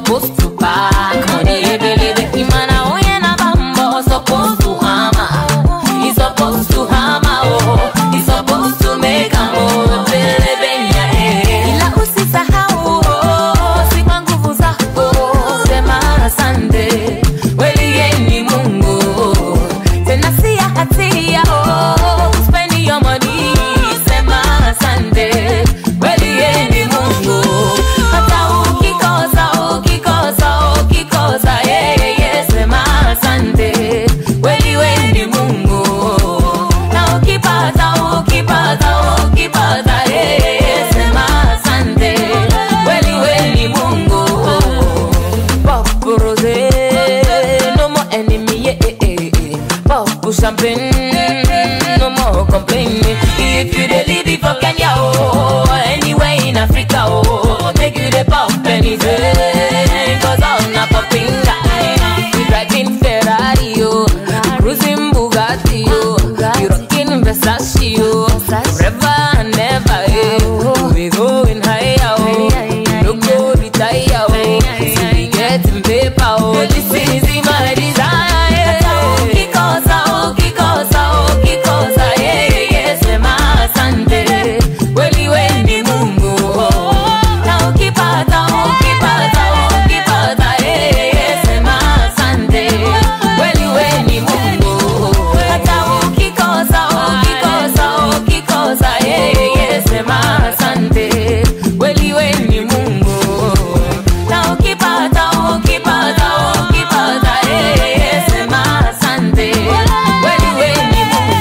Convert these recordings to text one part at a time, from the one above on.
supposed to pack money ebelebe imana onye na-aba mbọ supposed to hammer he supposed to hammer oh he supposed to make am oh ebelebe nya eh ila usisahau oh si kwa nguvu zako sema asante kweli yeye ni Mungu tena si ya hatia oh spend your money sema asante kweli yeye ni Mungu hata ukikosa ukikosa ukikosa yeye sema asante kweli wewe ni Mungu na ukipata ukipata ukipata yeye sema asante kweli wewe ni Mungu Pop rosé no more enemy yeah, eh, eh, eh. Pop champagne no more complaining if you dey live it for Kenya oh anywhere in Africa oh make you dey pop anything cause I'm not popping guy we driving Ferrari oh cruising Bugatti oh you rocking Versace oh forever and never eh. we going higher oh no go retire oh so we getting paper oh this is my desire ukikosa ukikosa ukikosa yeah, yeah, sema asante kweli we ni Mungu na ukipata ukipata ukipata yeah, yeah, sema asante kweli we ni Mungu hata ukikosa ukikosa ukikosa yeah, yeah, sema asante kweli we ni Mungu na ukipata ukipata ukipata eh, eh, sema asante kweli we ni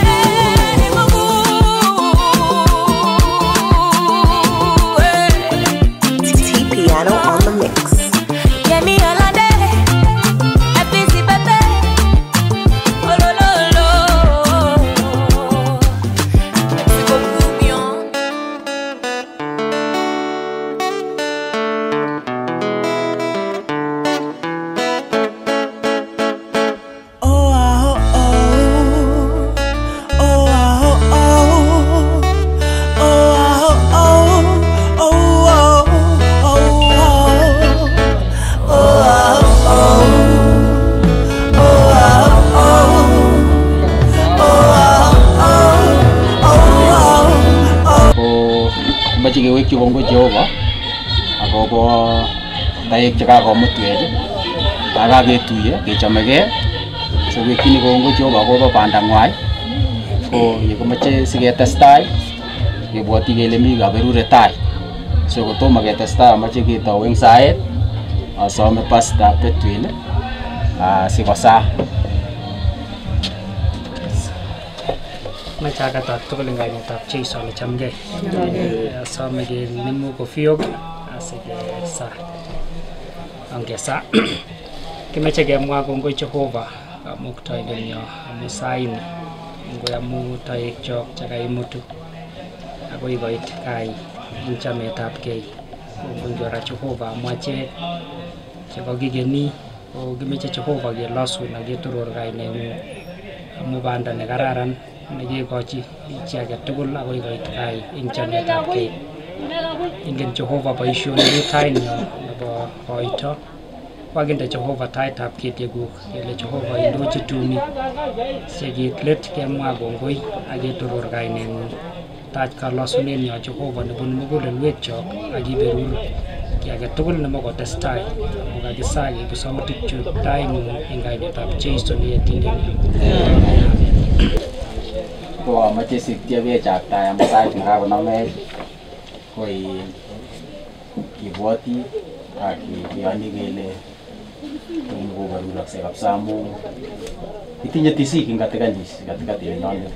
Mungu eh. T Piano on the mix. Yemi Alade, Episi Pepe, Olololo. Merci beaucoup, Mion. Oh, ah, oh, oh. Oh, ah, oh, oh. Oh, ah, oh, oh. Oh, oh, oh, oh. Oh, ah, oh, oh. Oh, ah, oh. Oh, ah, oh, oh. ko mache kewekyi kongoi Jehova akobo taek chekakomutwech akaketuye kechomegei sowekchini kongoi Jehova akobo bandang'wai ko yekimache siketestai kebwoti kele mi kaberuret tai so kotomo ketestai amache ketou eng saet asome pasta Betwin ah, sikosaa Mache akatat tugul eng kainetab Jeiso nechamgei. Asome kenemu kofiok asikesa. Ongesa kimeche kemwa kongoi Jehova kamuktoindenyo amu saini ngoi amu toekchok chekaimutu akoi koit kai eng chametabgei kongoi kora Jehova amu achek chekakikeni ko kimeche Jehova kelosun ak ketoror kaineng'ung amu banda nekararan nekekochi chi age tugul akoi koit kai eng chametabgei ingen Jehova boisionik tainyo nebo koito wakinde Jehova taitab ketiekuk kele Jehova indochi tumi sikit let kemwa kongoi ak ketoror kaineng'ung tach kalosunenyo Jehova nebun mugulelwekchok ak iberur ki age tugul nemakotestai amu kakisa keibu sautikchu taing'ung eng kainetab Jeiso neyetindenyo ko amache siktie kechaktae amu sait nekakonamech koi kibwoti ak kiyoni kele tomo kobaruraksei kabisa amu itinye tisik eng katikanyis katikati nenyonet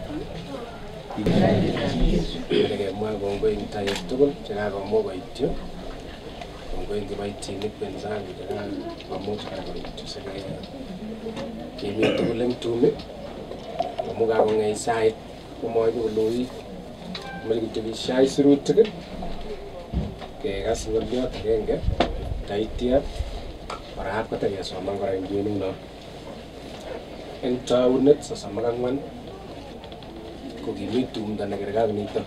kemwa kongoi eng taek tugul chekakomuch koityo kongoi eng kiboitinik wenzangu chekakomuch kora koityo sikemi tugul eng tumi amu kakong'ei sait komoibu koloit moche kityo kishai sirutik kekas ng'oliot agenge taitya kora kotakesoman kora eng kwenik no eng taunet sosom ak ang'wan ko kimi tumdo nekerkei ak nito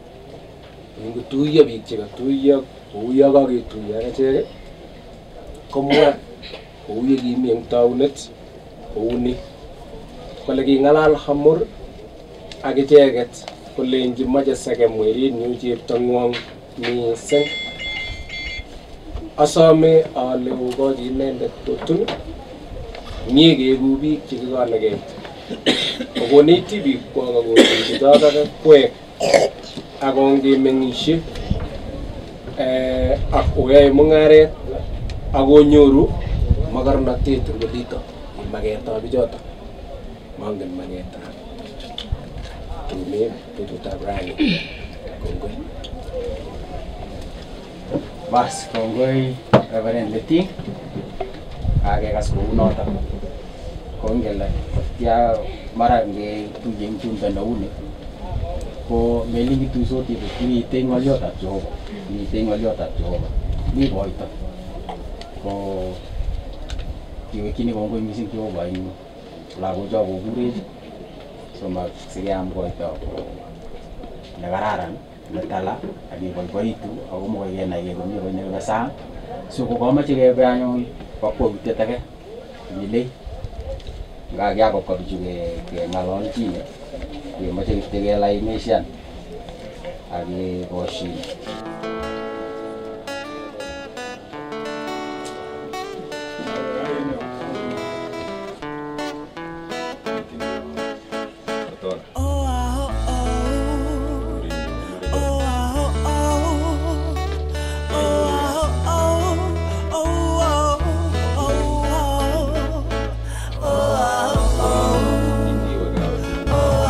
ngotuiyo biik chekatuiyo kouyo kaketuiyo ak achek komwa kou ye kimi eng taunet kouni kole king'alal Hamur ak icheket kolenji moche segem werinyu cheptong'wong mising asome ale kokochi inendet totun mie keeku biik chekikonegei kokonech tibik kwok akotinchi chotok kwek ak ongemeng'ishe eh, ak oyoe mung'aret ak onyoru makarnatet eng olito en maketab bichotok mongen maketab tumin betutab rani kongoi Bas, kongoi Reverend Leting. Kakekas kou notok. Kongele kotya mara ngetuye eng tumdo neuni ko melin kituisoti buch mitei ng'oliotab Jehova. Mitei ng'oliotab Jehova. Mi koito. Ko kiwekchini kongoi mising Jehova eng lagocho kokurech somasikeam koito nekararan netala ak keboiboitu ako mokoi kenai kele komii koi nekibe sang so kokamoche kebe anyun kakwautiet age milei nga kiakopka bichu ke- keng'ololchine kemoche kityo kelainishan ak kekoshin Oh, ah, oh, oh. Oh, ah, oh, oh. Oh, ah, oh, oh. Oh, ah, oh, oh. Oh, ah, oh. Oh,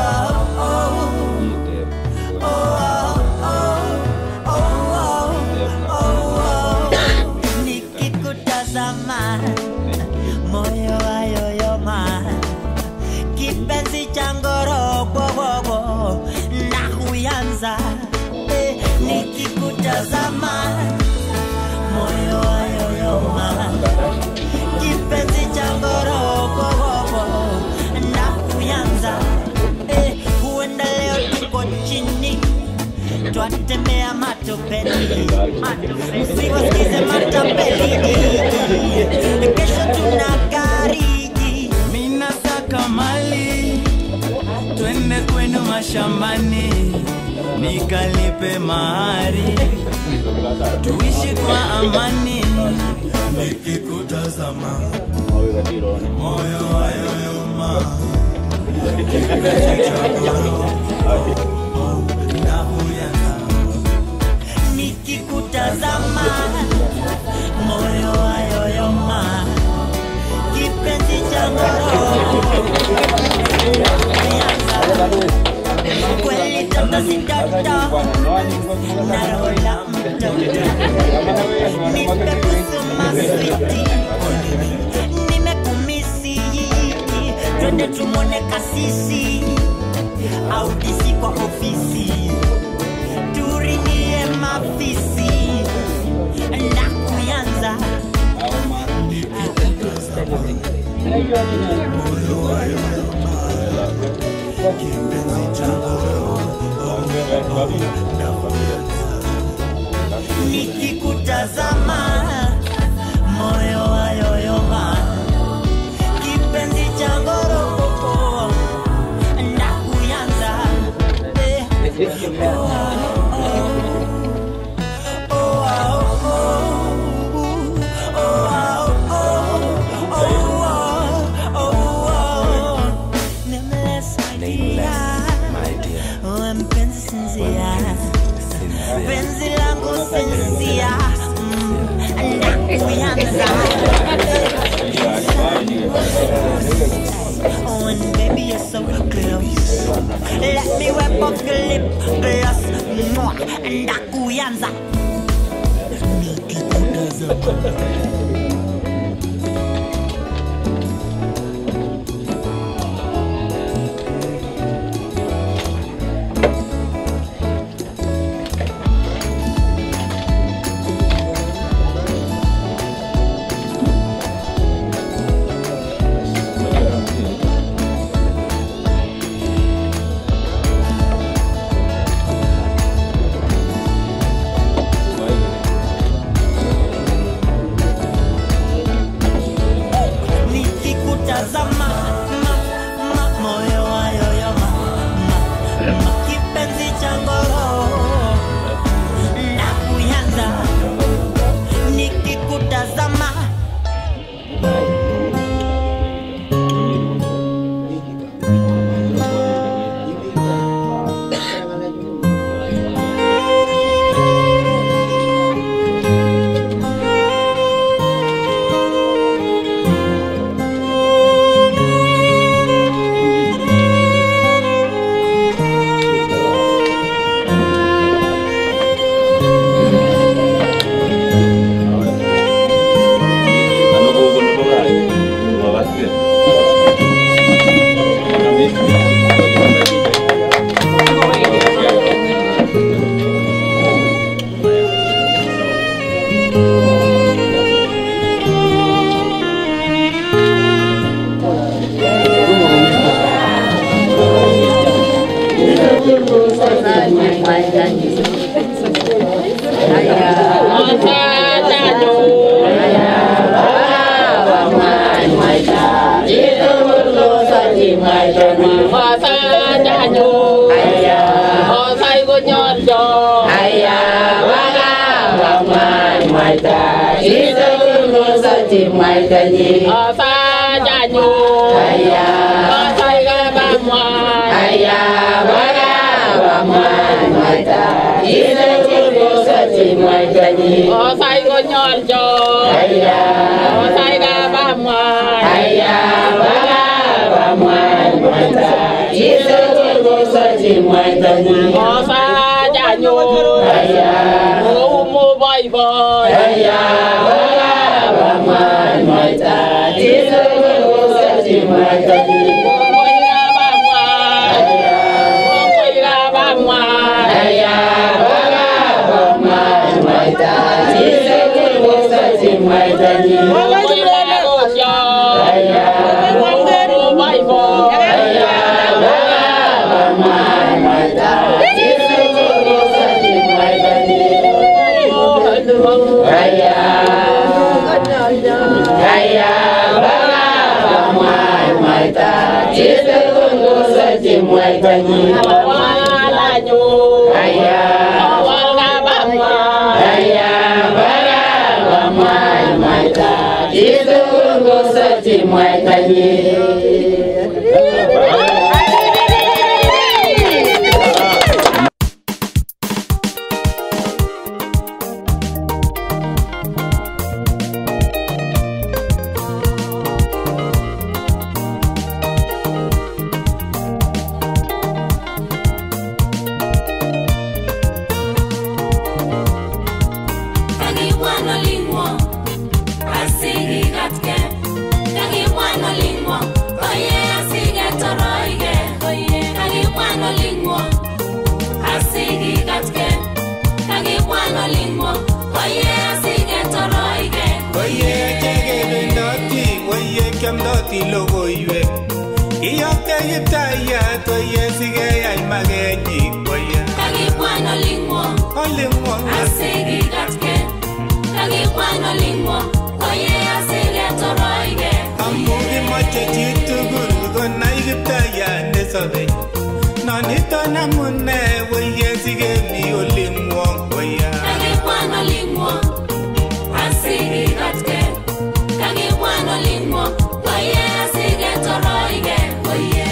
ah, oh. Nikikutazama moyo wayoyoma kipenzi cha ngorogwogogo na kuyanza eh, nikikutazama moyo wayoyoma kipenzi cha ngorogwogogo na kuyanza eh, huenda leo tuko chini twatembea matopeni msiwasikize matapeli kesho tuna gariji minasaka mali twende kwenu mashambani nikalipe mahari tuishi kwa amani nikikutazama moyo wayoyoma nikikutazama moyo wayoyoma kipenzi cha ngoro kweli toto si toto narola mtoto nipekusuma switi nimekumisi twende tumone kasisi au disi kwa ofisi turingie mafisi na kuyanza nikikutazama moyo wayoyoma kipenzi cha ngoroko na kuyanza eh. oh, oh, oh, oh, oh, oh, oh. Nameless, my dear. Oh, mpenzi sinzia penzi langu sinzia Mm, nakuyanza Oh, and baby, you're so close. Let me wipe off your lip gloss. Mwah, Ndakuyanza. chimwaitani Osa janyo aya Osai konyorjo aya waga wamwai mwaita isekunusa chimwaitani Osa janyo aya Osai kabamwai aya waga wamwai mwaita isekunusa chimwaitani Osai konyorjo aya Osai kabamwai aya waga wamwai mwaita isekunusa chimwaitani Osa janyo aya Oumo boiboy aya waga wamwai mwaita isekunusa chimwaitani Kongoi kabamwai Kongoi kabamwai aya waga wamwai mwaita isekunusa chimwaitani Kongoi lagosyo aya Oumo boiboy aya waga wamwai mwaita isekunusa chimwaitani aya aya waga wamwai mwaita isekunusa chimwaitani Walanyo aya Awal kabamwai aya waga wamwai mwaita isekunusa chimwaitani Kagibwana lingwo asigi gatke Kagibwana lingwo oye asige toroige Kagibwana lingwo asigi gatke Kagibwana lingwo oye asige toroige Oye chekebendoti, oye kiamdoti logoiwek Kiyokte kiptayat, oye sikeyai makenyik, oye Kagibwana lingwo olingwong asigi gatke Kagibwana lingwo oye asige toroige amu kimoche chitugul konai kiptayat nesobe noniton amune oye sikemi olingwong, oye Kagibwana lingwo asigi gatke Kagibwana lingwo oye asige toroige oye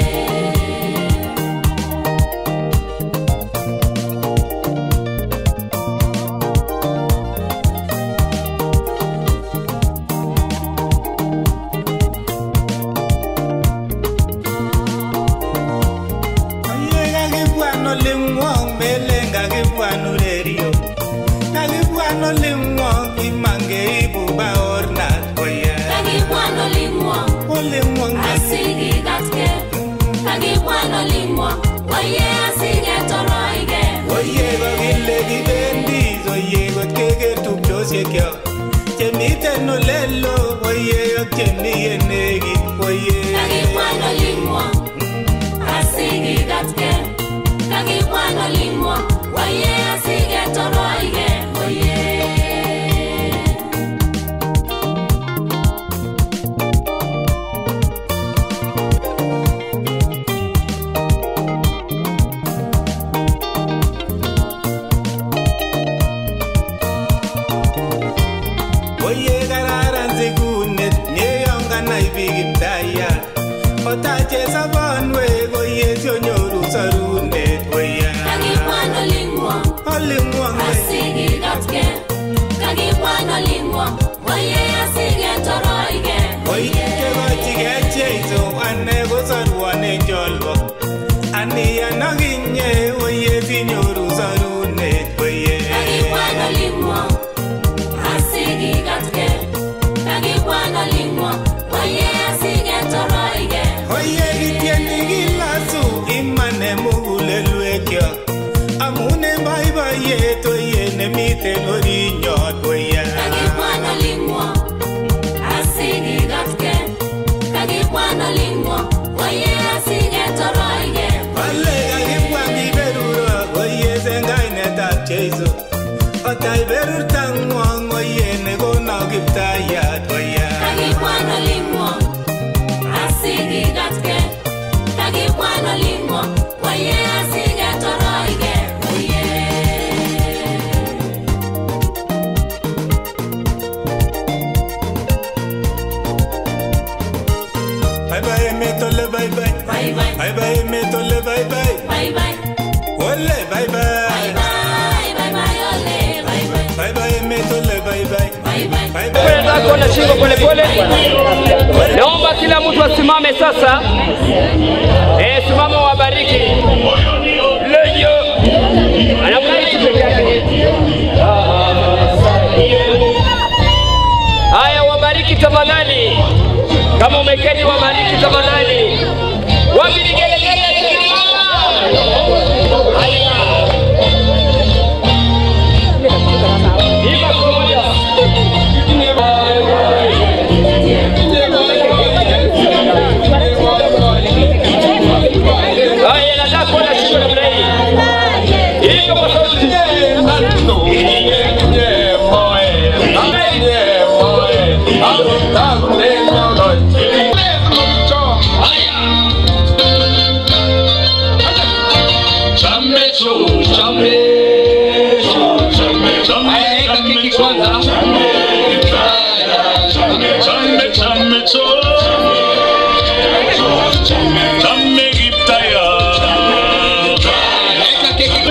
Oye kakibwan olingwong, melen kakibwan urerio kakibwan olingwong, iman keibu baornat, oye Kagibwana lingwo olingwong asigi gatke Kagibwana lingwo oye asige toroige Oye kokile kibendi oye kot keker tupchosiekyok chemiten olelo oye ak chemi yenekit oye Kagibwana lingwo asigi gatke Kagibwana lingwo oye asige toroige oye oye kararan sikunet nyeyon kanai biik kiptayat otache sobonwek oye sionyoru sorunet oye Kagibwana lingwo olingwong asigi gatke Kagibwana lingwo oye asige toroige oye chekochike cheiso ane kosorwon en cholbo aniyan akinye oye sinyoru sorunet oye Kagibwana lingwo asigi gatke Kagibwana lingwo oye asige toroige oye kityeni kilasu iman en mugulelwekyok amun en boiboiyet oye nemiten orinyot oye Kagibwana lingwo asigi gatke Kagibwana lingwo oye asige toroige ole kakibwa kiberuro oye en kainetab jeiso otai berurtangwong oye nekono kiptayat oye Kagibwana lingwo asigi gatke bye emet ole bye bye. Bye bye. Bye bye emet ole bye bye. Bye bye. Ole bye bye. Bye bye. Bye bye. Ole. Bye bye. Bye bye emet ole bye bye. Bye bye. Bye Kwenda bye. zako na shingo pole pole. Naomba kila mtu asimame sasa. Eh, simama wabariki. Lejo. Anafurahi tu peke yake. Haya, wabariki tafadhali. Kama umeketi wabariki tafadhali. Wapi ni gelegele? Haya. Iba pamoja. Haya, nataka kuona shingo namna hii. Hivyo kwa sauti. Haya, weka keki kwanza. Weka keki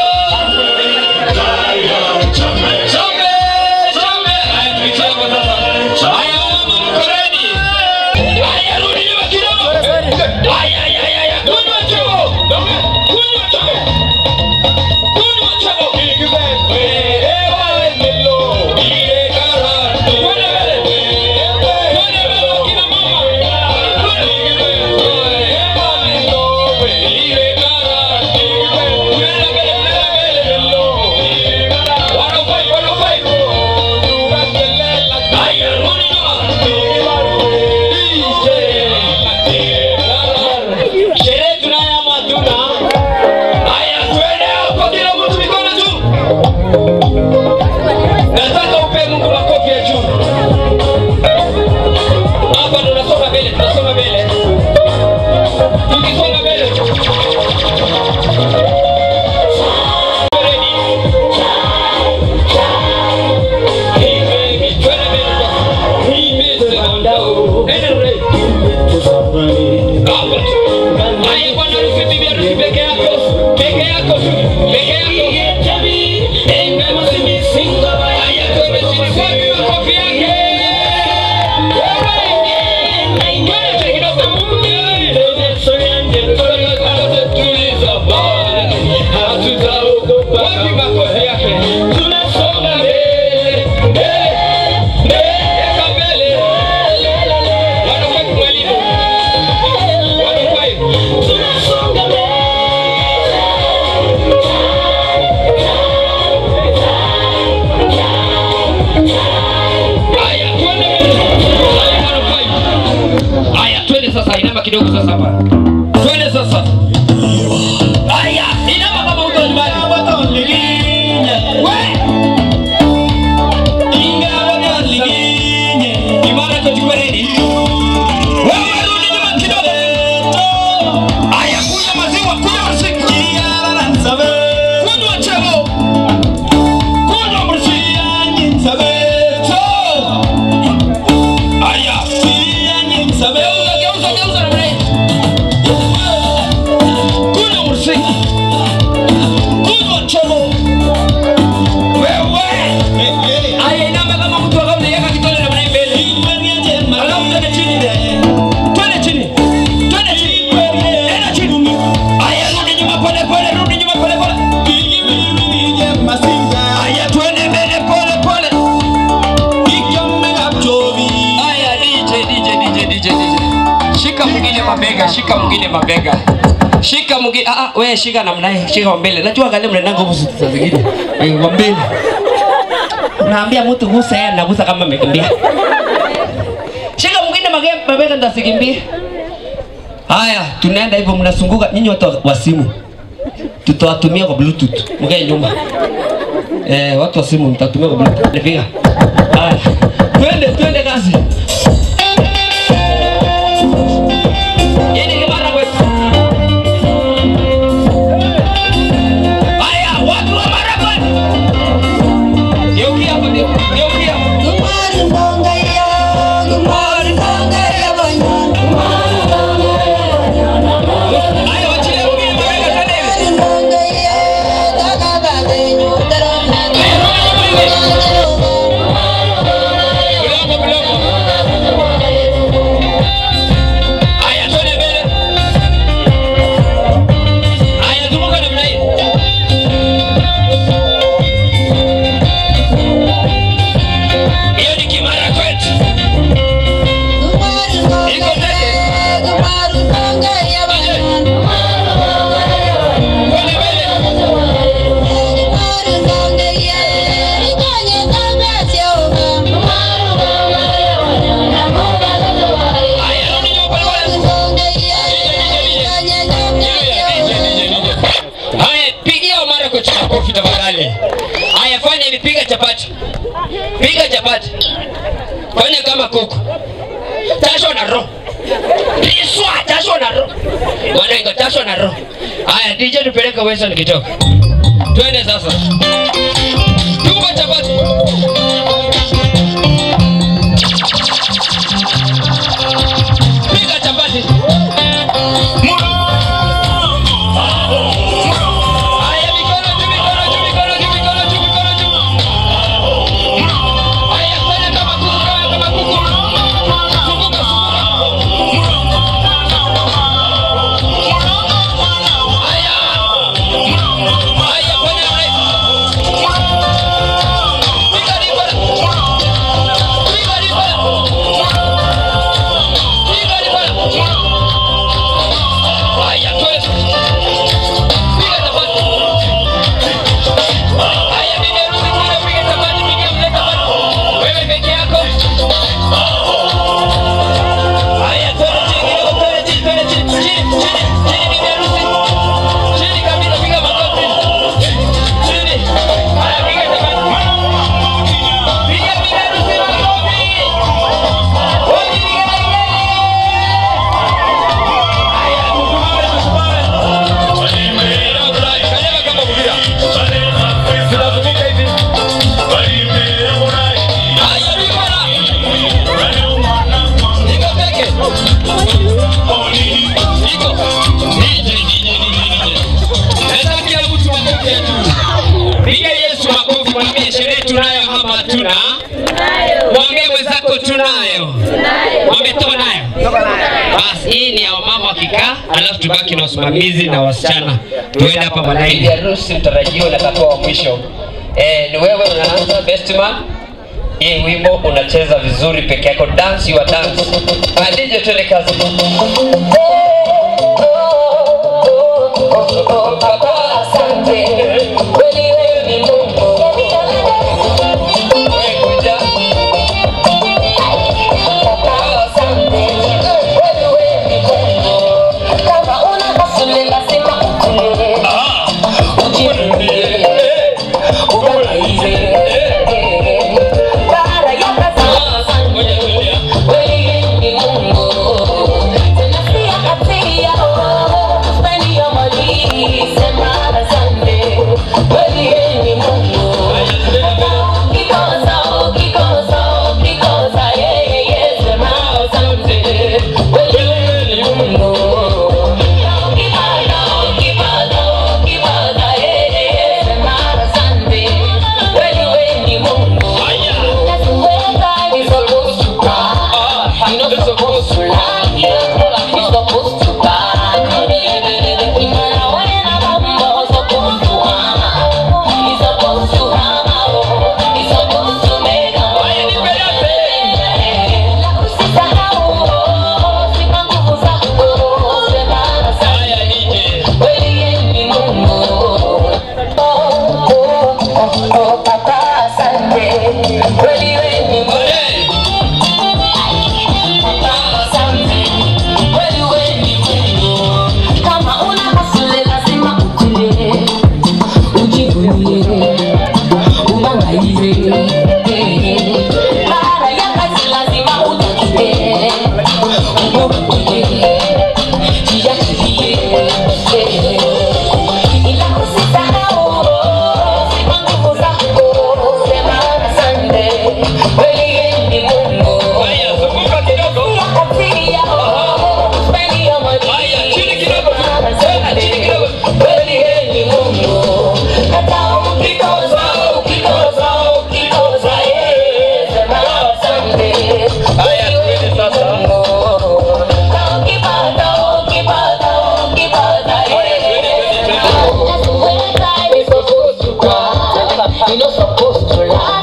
Haya, tuitie hapo sasa. Haya, mama, mko ready? Haya, rudi nyuma kidogo. Haya, haya, haya, haya. Kunywa chako. Kunywa chako. Kunywa chako. Wewe, wewe, nilo. Ile karate. Kwenda mbele. Kwenda mbele, kina mama. Kwenda. Wewe, nilo. Ile karate. Kwenda mbele, kwenda mbele, nilo. Wanafai, wanafai. Haya, rudi nyuma. Sherehe tunayo ama hatuna? Haya, twende hapo, kila mtu mikono juu. Nataka upe Mungu makofi ya juu. Hapa ndo tunasonga mbele, tunasonga mbele. Tukisonga mbele. Ready? Hey, baby, twende mbele sasa. Nimesema ndao. Enda ready. Hapa. Haya, bwana harusi, bibi harusi peke yako. Peke yako tu. Peke yako. Hey, mema si misinga. Haya, twende chini. Wapi makofi yake? Twende kidogo. Wapi makofi yake? Tunasonga mbele. Weka mbele. Wanafai mwalimu. Wanafai. Haya, twende mbele. Haya, wanafai. Haya, twende sasa, inama kidogo sasa hapa. Twende sasa. Haya, inama kama uko nyumbani. We! Ingawa naliginye, imara tuchukue ready. Wewe rudi nyuma kidogo. Haya, kunywa maziwa, kunywa msiki. Kunywa chego. Kunywa msiki. Haya. Geuza, geuza, geuza namna hii. Kunywa msiki. Kunywa chego. Wewe. Haya, inama kama mtu wa kawaida, yeka kidole namna hii mbele. Alafu twende chini. Twende chini. Twende chini. Enda chini. Haya, rudi nyuma pole pole, rudi nyuma pole pole. Haya, twende mbele pole pole. Haya, DJ, DJ, DJ, DJ, DJ. Shika mwingine mabega, shika mwingine mabega. Shika mwingine, ah ah, wewe shika namna hii, shika wa mbele. Najua gani mnaenda nguvu saa zingine. Eh, wa mbele. Unaambia mtu gusa yeye anagusa kama amekimbia. Shika mwingine mage- mabega ndo asikimbie. Haya, tunaenda hivyo mnasunguka nyinyi watu wa simu. Tutawatumia kwa bluetooth. Mkae nyuma. Eh, watu wa simu mtatumia kwa bluetooth. Nipiga. Haya. Twende, twende kazi. Yeni kibara kwetu. Haya, watu wa Marakwet. Geukia hapa, geu- geukia hapa. piga chapati, fanya kama kuku, tasho na roho Riswa, tasho na roho wanengo, tasho na roho. Haya, DJ tupeleke Western kidogo, twende sasa, tuko chapati piga chapati. Haya, mikono juu, mikono juu, mikono juu, mikono juu, mikono juu. Haya, fanya kama kuku, kama kama kuku. Zunguka, zunguka. Haya. Haya, fanya right. Piga ribara. Piga ribara. Piga ribara. Haya, twende. Piga chapati. Haya, bibi harusi kule, piga chapati, piga mle chapati. Wewe peke yako. Haya, twende chini kidogo, twende chini, twende chini, chini, chini, chini, bibi harusi. Chini kabisa, piga makofi. Chini. Haya, piga chapati. Piga bibi harusi makofi. Wote piga kelele. Haya, tusimame, tusimame. Kanyaga kama mpira. Tunazunguka hivi. Haya, bigora. Niko peke. Niko. DJ, DJ, DJ. Nataka kila mtu makofi tu. Piga Yesu makofi, mwambie sherehe tunayo ama hatuna? Mwambie mwenzako tunayo. Mwambie toka nayo. Basi hii ni ya wamama wakikaa, alafu tubaki na wasimamizi na wasichana. Tuende hapa baadaye. Bibi harusi mtarajiwa na tatu wa mwisho. Eh, ni wewe unaanza best man. Hii wimbo unacheza vizuri peke yako, dance your dance. Ah, DJ tuende kazi. Asante. Kweli wewe ni Mungu. Wewe kuja. Asante. Kweli wewe ni Mungu. Kama una kasule lazima ukule. Ujifunze. Uangalize. Baada ya kazi. Kweli ni Mungu. Tena si akatia. Spend your money. Sema asante. Kweli ni Mungu. Kikosa, kikosa, kikosa, yeah, yeah, yeah, sema asante. Kweli ni Mungu. Kipata, kipata, kipata, yeah, yeah, yeah, sema asante. Kweli wewe ni Mungu. That's the way God is supposed to be. You're not supposed to lie. You're supposed to buy. Imana wewe na mambo supposed to hama. You're supposed to hama, oh. You're supposed to make a La usisahau, oh. Sipa nguvu zako. Sema asante. Kweli yeye ni Mungu. Oh, oh, oh, oh, Papa, asante. Kweli wewe ni Mungu. Papa, asante. Kweli wewe ni Mungu. Kama una hasule lazima ukule. Ujivunie. Ubangaize. Baada ya kazi lazima utatue. Ubukuye. Jiachilie. Ila usisahau, sipa nguvu zako. Sema asante. Kweli yeye ni Mungu. Akatia, oh, spend your money. Asante. Kweli yeye ni Mungu. Hata ukikosa, ukikosa, ukikosa, yeye sema asante. Kweli wewe ni Mungu. Na ukipata, ukipata, ukipata, yeye. That's the way God is supposed to go. You're not supposed to lie.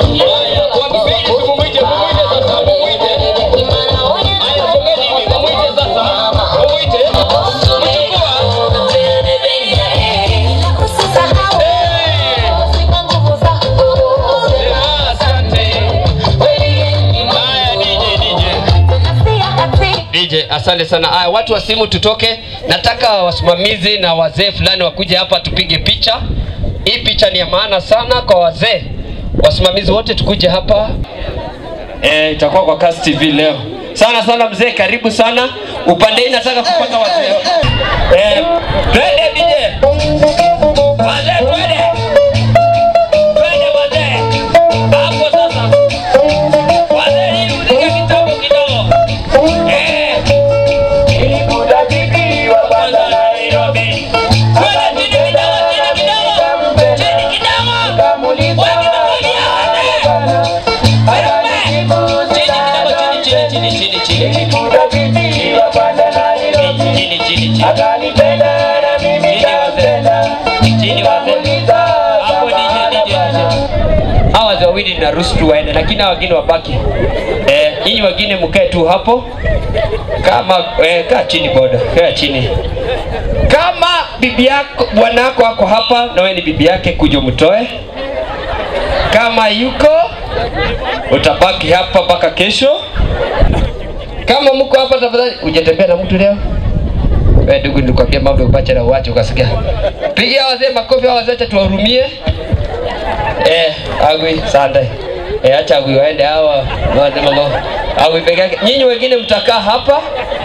DJ, asante sana. Aya, watu wa simu tutoke. Nataka wasimamizi na wazee fulani wakuje hapa tupige picha. Hii picha ni ya maana sana kwa wazee. wasimamizi wote tukuje hapa eh, itakuwa kwa Kass TV leo. Sana sana mzee, karibu sana. Upande hii nataka kupata wazee. Eh, twende DJ. Wazee twende. Twende wazee. Hapo sasa. Wazee hii muziki kidogo kidogo. Eh. Kwanza Nairobi. Twende chini kidogo, chini kidogo. Chini kidogo. Wewe kidogo hawa wazee wawili naruhusu tu waende, lakini hawa wengine wabaki. Eh, nyinyi wengine mkae tu hapo kama eh, kaa chini boda, kaa chini. Kama bibi yako bwana yako ako hapa na wewe ni bibi yake, kuja mtoe. Kama yuko utabaki hapa mpaka kesho. Kama mko hapa, tafadhali hujatembea na mtu leo. Wewe ndugu, nilikwambia mambo ya upacha na uache ukasikia. Pigia wazee makofi, hao wazee acha tuwahurumie. Eh, agwi sande. Eh, acha agwi waende hawa wazee mama. Agwi peke yake. Nyinyi wengine mtakaa hapa.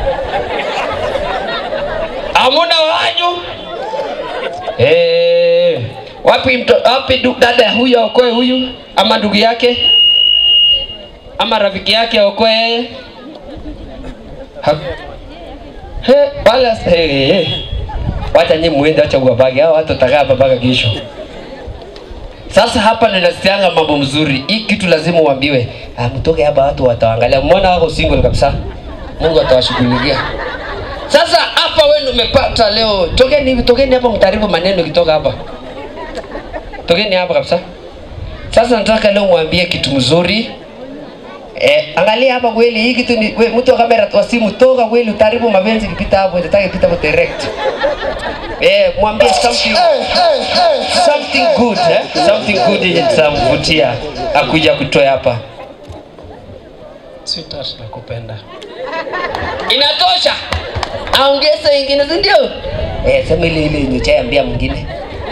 Hamuna wanyu. Eh, wapi mto, wapi du, dada huyu aokoe huyu ama ndugu yake ama rafiki yake aokoe yeye? Ha- He, wala he, he. Wacha nyinyi muende, acha uwabage hao watu watakaa hapa mpaka kesho. Sasa hapa ninasikianga mambo mzuri. Hii kitu lazima uambiwe. Ah, mtoke hapa watu wataangalia. Mbona wako single kabisa? Mungu atawashughulikia. Sasa hapa wewe ndio umepata leo. Tokeni hivi, tokeni hapa mtaribu maneno kitoka hapa. Tokeni hapa kabisa. Sasa nataka leo mwambie kitu mzuri. Eh, angalia hapa kweli hii kitu ni we, mtu wa kamera wa simu toka kweli utaribu mapenzi kipita hapo itataka ipita kwa direct. Eh, mwambie something something good eh? Something good yenye tutamvutia akuja kutoa hapa. Sweetheart, nakupenda. Inatosha. Aongeze ingine, si ndio? Eh, sema ile ile yenye chaambia mwingine.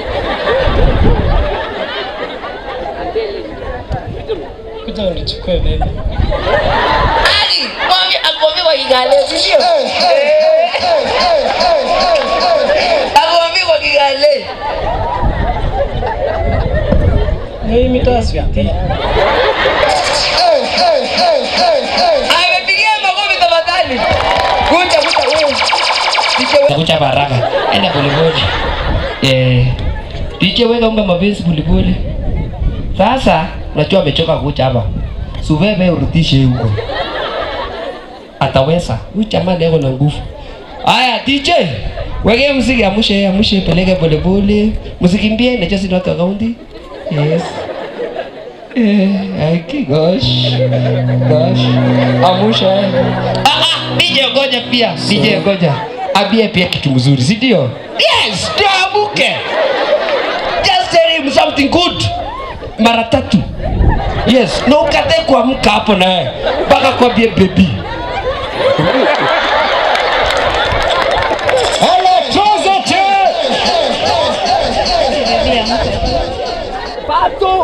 Kuja unichukue baby. Ali, mwambie akwambie kwa Kigale, si ndio? Akwambie kwa Kigale. Ni mitaa sweetie. Amepigia makofi tafadhali. Kuja kuja wewe. Kuja baraka. Enda polepole. Eh. DJ wewe omba mapenzi polepole. Sasa unajua amechoka kucha hapa. Subebe urudishe huko. Ataweza. Huyu jamaa leo na nguvu. Haya DJ. Weke muziki amushe amushe peleke polepole. Msikimbie na just not kaunti. Yes. Eh, aki gosh. Gosh. Amusha. Ah ah, DJ ngoja pia. DJ ngoja. Abie pia kitu mzuri, si ndio? Yes, ndio amuke. Just tell him something good. Mara tatu. Yes, na ukate kuamka hapo na wewe. Mpaka kwambie baby. Hello, Trozote. Pato.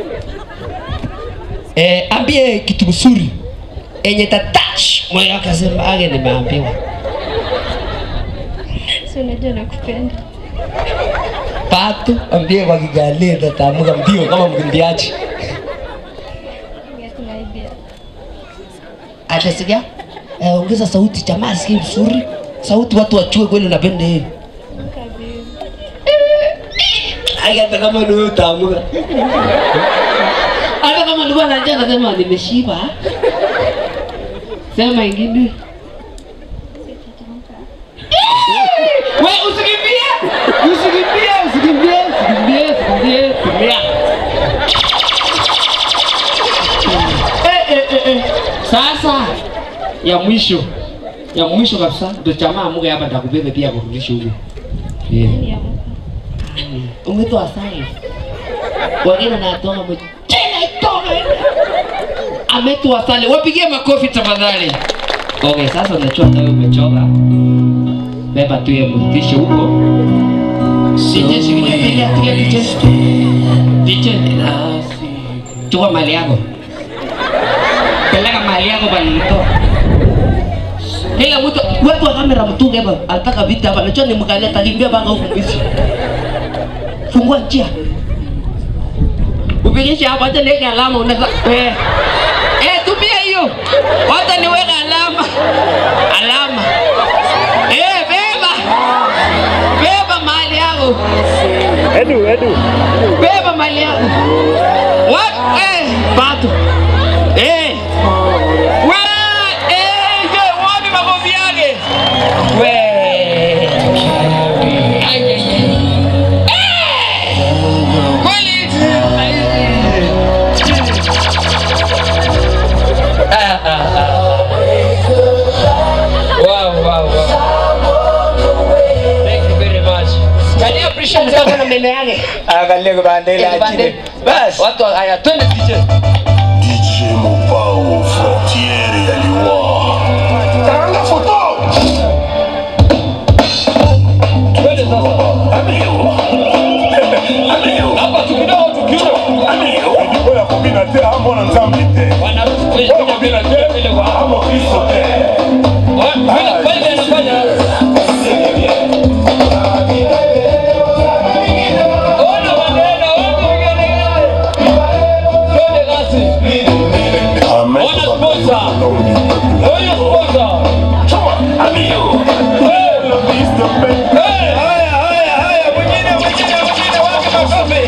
Eh, ambie kitu mzuri enye ta touch moyo wake asema age nimeambiwa. Si unajua nakupenda. Pato ambie kwa Kigali tatamuka mbio kama mkimbiaji. Kuna idea. Atasikia? Eh, ongeza sauti jamaa asikie vizuri. Sauti watu wachue kweli unapenda yeye. Ai, hata kama ni wewe utaamka. Hata kama nilikuwa na njaa nasema nimeshiba. Sema ingine. We usikimbie. Usikimbie, usikimbie, usikimbie, usikimbie. Kimbia. Eh, eh, eh, eh. Sasa ya mwisho ya mwisho kabisa ndo jamaa amuke hapa nitakubeba pia kurudisha huko. Yeah. Umetoa asali. Wengine natoa mwe. Tena itoke. Ametoa asali. Wapigie makofi tafadhali. Okay, sasa unachua wewe umechoka. Beba tu ya mrudishe huko. DJ shikilia pili atie DJ. DJ. chukua mali yako, peleka mali yako bwana mto. Kila mtu watu wa kamera mtunge hapa, anataka vita hapa, najua ni mkale atakimbia mpaka huku mbisi. Fungua njia. Upigisha hapa, acha niweke alama unaweza eh. Eh, tumia hiyo. Wacha niweke alama. Alama. Eh, beba. Beba mali yako. Edu, edu. Beba mali yako. What? Eh, bado. Eh. We, eh, je, wapi makofi yake? We. Ai, ai, ai. Eh! Kweli. Ah, ah, ah. Wow, wow, wow. Thank you very much. Can you appreciate sana meno yake? Angalia kibande ile Kibande. Bas. Watu haya twende DJ. DJ Mopao, frontiere ya Liwa. Taranga foto. Twende sasa. Hapa tukidogo tukidogo. Oya kobina te amona nzambe te. Bwana kuja bila bila kwa Amo Kristo te. Vile kweli anafanya. Ona maneno, ona vigelegele. Twende kasi. Ona sponsor. Ona sponsor. Amigo. Hey, haya haya haya mwingine mwingine mwingine wapi makofi?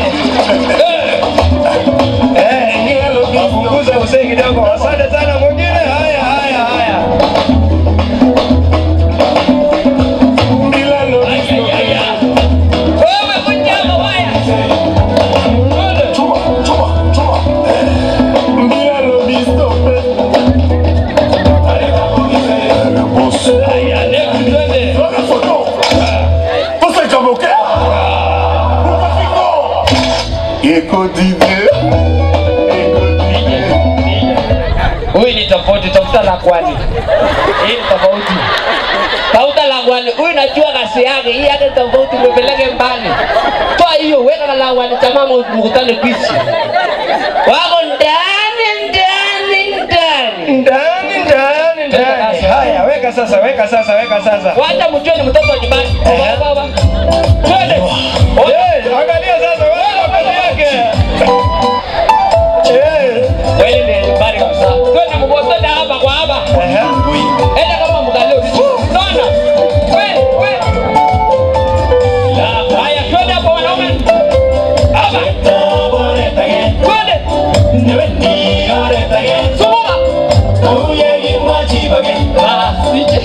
Eh, Punguza usee kidogo. Asante sana mwingine. Haya, haya, haya. wewe mnyama waya. Chuma, chuma, chuma. Mbilo bisto pe. Boss. Haya, leo twende. Taranga foto. Posa jamoke. Ukafiko. Eko dide. Huyu ni tofauti, tafuta la kwani. Hii ni tofauti. Tafuta la kwani. Huyu najua kasi yake, hii yake tofauti, umepeleke mbali. Toa hiyo, weka la kwani, jamaa mkutane kwisi. Wako ndani ndani ndani. Ndani, ndani, ndani. Haya, weka sasa, weka sasa, weka sasa. Wacha mjue ni mtoto wa nyumbani. Baba, baba. Twende. Eh, angalia sasa, wewe mbele yake. Eh. Wewe ni nyumbani kabisa. Twende mgotoni hapa kwa hapa. Enda kama mgalio. Naona. Wewe, wewe. La, haya twende hapo wanaume. Hapa. Twende. Sukuma. Ah, sije.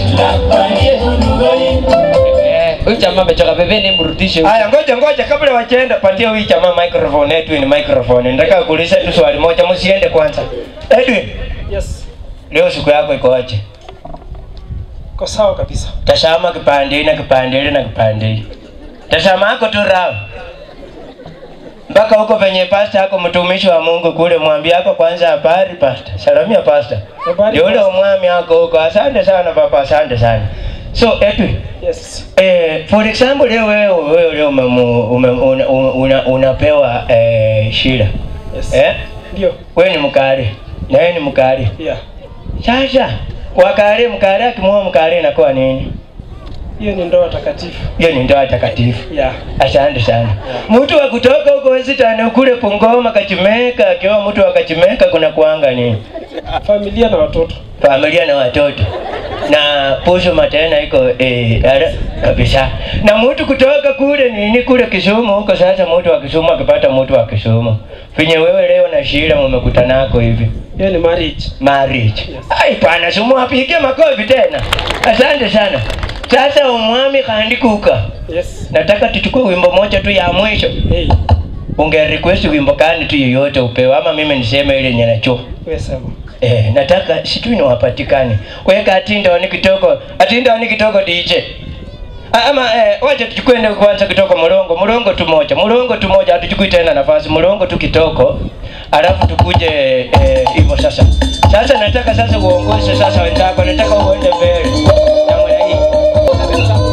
Eh, Huyu jamaa amechoka pembeni, mrudishe. huyu. Haya, ngoja ngoja, kabla wachaenda, patia huyu jamaa microphone yetu, ni microphone. Nataka kuuliza tu swali moja, msiende kwanza. Edwin, Yes, leo siku yako iko aje? kwa sawa kabisa. Tazama kipande na kipande ile na kipande hii. Tazama yako tu rao. Mpaka huko penye pasta yako mtumishi wa Mungu kule mwambie yako kwanza habari pasta. Salamia pasta. Habari, Ndio ule pasta. mwami yako huko. Asante sana baba, asante sana. So Edwin, Yes. Eh, for example leo wewe wewe leo umemu- ume, una, una, unapewa eh, shida. Yes. Eh? Ndio. Wewe ni mkari. Na yeye ni mkari. Yeah. Sasa wakari mkari akimwoa mkari inakuwa nini? Hiyo ni ndoa takatifu. Hiyo ni ndoa takatifu. Yeah. Asante sana. Mtu wa kutoka huko Western kule Pungoma Kachimeka, akiwa mtu wa Kachimeka kuna kuanga nini? Familia na watoto. Familia na watoto. Na Pusuma tena iko eh, ara, kabisa. Na mtu kutoka kule nini kule Kisumu huko sasa mtu wa Kisumu akipata mtu wa Kisumu. Finye wewe leo na Shira mmekutanako hivi. Hiyo ni marriage. Marriage. Ai pana sumu apige makofi tena. Asante sana. Sasa umwami kandi kuka. Yes. Nataka tuchukue wimbo moja tu ya mwisho. Hey, Unge request wimbo gani tu yoyote upewe ama mimi niseme ile yenye najua. wewe sema. Eh, nataka sijui ni wapatikane. Weka atinda ni kitoko. Atinda ni kitoko DJ. Ah, Ama eh, wacha tuchukue ndio kwanza kitoko mulongo. Mulongo tu moja. Mulongo tu moja hatuchukui tena nafasi. Mulongo tu kitoko. Alafu tukuje eh, hivyo sasa. Sasa nataka sasa uongoze sasa wenzako. Nataka uende mbele. Namna hii.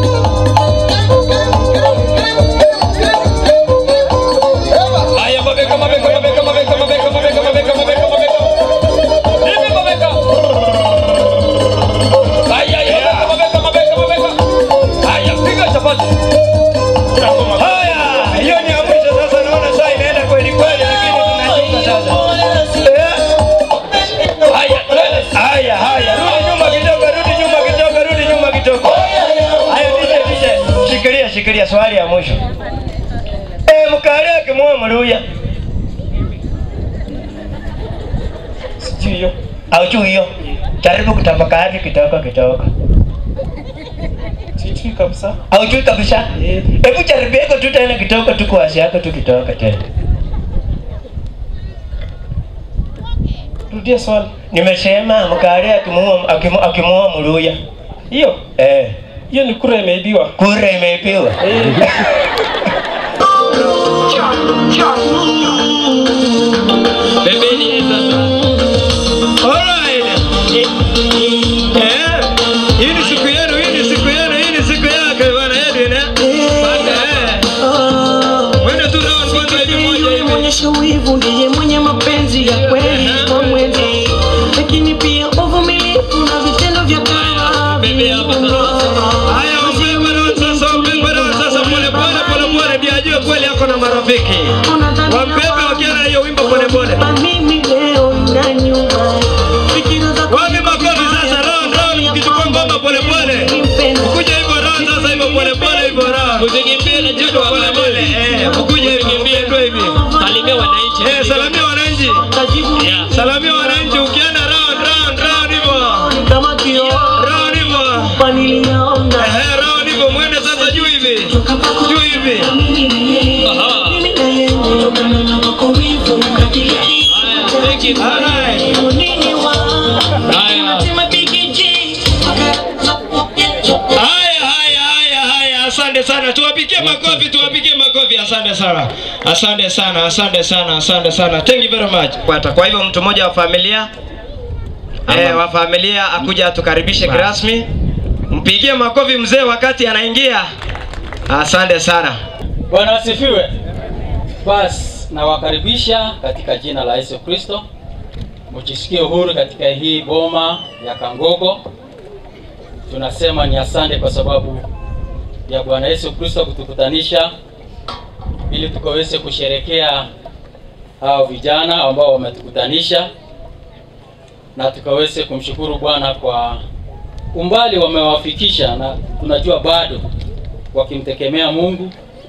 Haya, mabeka, mabeka, mabeka, mabeka, mabeka, mabeka, mabeka, nimefikiria swali ya mwisho eh, mkale akimwoa mluya sijui hiyo aujui hiyo jaribu kutafakari kidogo kidogo sijui kabisa aujui kabisa hebu jaribieko tu tena kidogo tu kuwasi yako tu kidogo tena rudia swali nimesema mkale akimuoa akimu- akimuoa mluya hiyo eh hiyo ni kura imeibiwa kura imeibiwa Pembeni sasa. Alright. Eh. Hii ni siku yenu, hii ni siku yenu, hii ni siku yake bwana Edwin eh. Pata eh. Wende tu round kwanza hivi moja hivi. Mwenyesha wivu ndiye mwenye mapenzi ya kweli kwa mwenzi, lakini pia uvumilivu na vitendo vya toba Haya, wapembe round sasa, wapembe round sasa, pole pole pole pole, ndio ajue kweli ako na marafiki. Wapembe wakiwa na hiyo wimbo pole pole. mimi leo na nyuma Wapi makofi sasa, round round, mkichukua ngoma pole pole. Mkuje hivyo round sasa, hivyo pole pole hivyo round. Usikimbie na joto pole pole. Eh, mkuje hivyo kimbie tu hivi. Salimia wananchi. Eh, salamia wananchi. Salamia wananchi ukienda round round round hivyo. kama kio Round hivyo. paniliona Eh, round hivyo mwende sasa juu hivi. Juu hivi. Aha. Haya, haya, haya, haya, asante sana. Tuwapigie makofi, tuwapigie makofi. Asante sana, asante sana, asante sana, asante sana. Thank you very much. Kwata. Kwa hivyo mtu mmoja wa familia eh, wa familia akuja atukaribishe kirasmi. Mpigie makofi mzee wakati anaingia. Asante sana. Bwana asifiwe. Basi nawakaribisha katika jina la Yesu Kristo, mjisikie uhuru katika hii boma ya Kangogo. Tunasema ni asante kwa sababu ya Bwana Yesu Kristo kutukutanisha ili tukaweze kusherekea hao vijana ambao wametukutanisha na tukaweze kumshukuru Bwana kwa umbali wamewafikisha, na tunajua bado wakimtegemea Mungu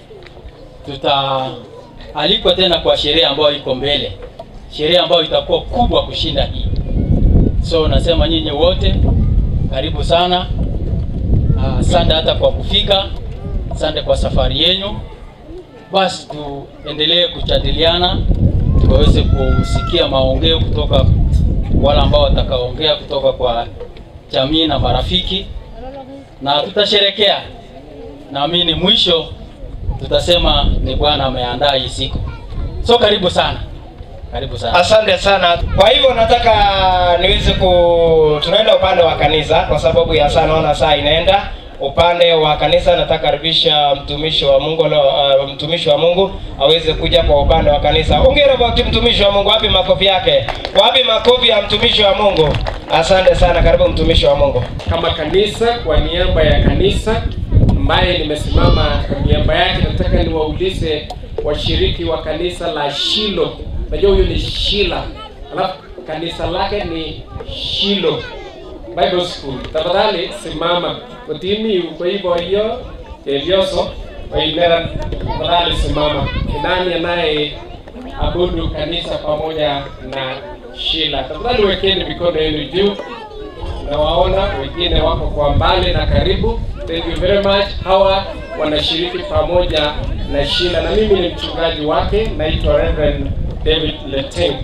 tutaalikwa tena kwa sherehe ambayo iko mbele, sherehe ambayo itakuwa kubwa kushinda hii. So nasema nyinyi wote karibu sana. Ah, Asante hata kwa kufika, asante kwa safari yenu. Basi tuendelee kujadiliana, tukaweze kusikia maongeo kutoka wale ambao watakaongea kutoka kwa jamii na marafiki, na tutasherekea. Naamini mwisho tutasema ni Bwana ameandaa hii siku. So karibu sana, karibu sana. Asante sana. Kwa hivyo nataka niweze ku tunaenda upande wa kanisa kwa sababu ya saa naona saa inaenda. Upande wa kanisa nataka karibisha mtumishi wa Mungu leo, uh, mtumishi wa Mungu aweze kuja kwa upande wa kanisa. Hongera kwa mtumishi wa Mungu. Wapi makofi yake? Wapi makofi ya mtumishi wa Mungu? Asante sana. Karibu mtumishi wa Mungu. kama kanisa kwa niaba ya kanisa ambaye nimesimama kwa niaba yake nataka niwaulize washiriki wa kanisa la shilo najua huyu ni shila alafu kanisa lake ni shilo bible school tafadhali simama utimi kwa hivyo hiyo elioso waimera tafadhali simama ni nani anaye abudu kanisa pamoja na shila tafadhali wekeni mikono yenu juu nawaona wengine wako kwa mbali na karibu thank you very much hawa wanashiriki pamoja na shila na mimi ni mchungaji wake naitwa reverend david leteng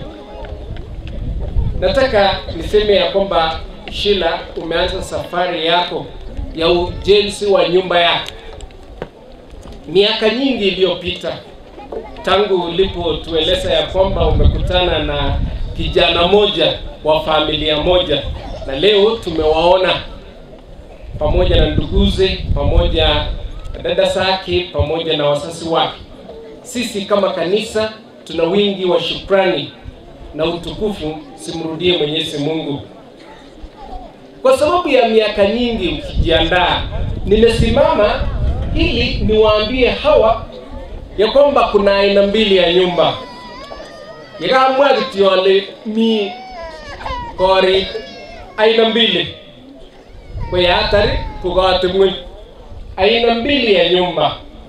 nataka niseme ya kwamba shila umeanza safari yako ya ujenzi wa nyumba yako miaka nyingi iliyopita tangu ulipotueleza ya kwamba umekutana na kijana moja wa familia moja na leo tumewaona pamoja na nduguze pamoja na dada zake pamoja na wasasi wake sisi kama kanisa tuna wingi wa shukrani na utukufu simrudie mwenyezi mungu kwa sababu ya miaka nyingi mkijiandaa nimesimama ili niwaambie hawa ya kwamba kuna aina mbili ya nyumba yakamwagitiole mi kori aina mbili kwa hatari kukawatimwe aina mbili ya nyumba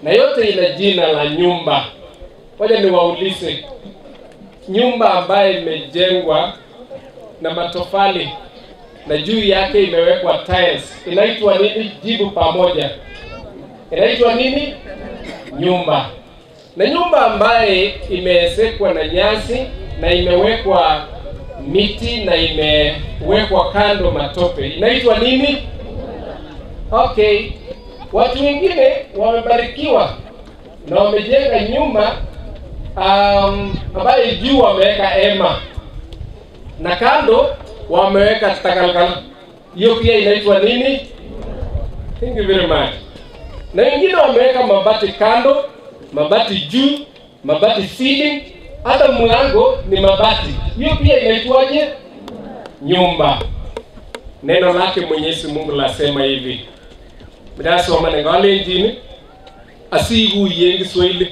na yote ina jina la nyumba. Ngoja niwaulize, nyumba ambayo imejengwa na matofali na juu yake imewekwa tiles inaitwa nini? Jibu pamoja, inaitwa nini? Nyumba. Na nyumba ambaye imeezekwa na nyasi na imewekwa miti na imewekwa kando matope inaitwa nini? Okay, watu wengine wamebarikiwa na wamejenga nyumba um, ambayo juu wameweka hema na kando wameweka takalkal. Hiyo pia inaitwa nini? Thank you very much. Na wengine wameweka mabati kando, mabati juu, mabati ceiling, hata mlango ni mabati. Hiyo pia inaitwaje? Nyumba. Neno lake Mwenyezi Mungu lasema hivi, mdasoma nengalenjini asikuyen Kiswahili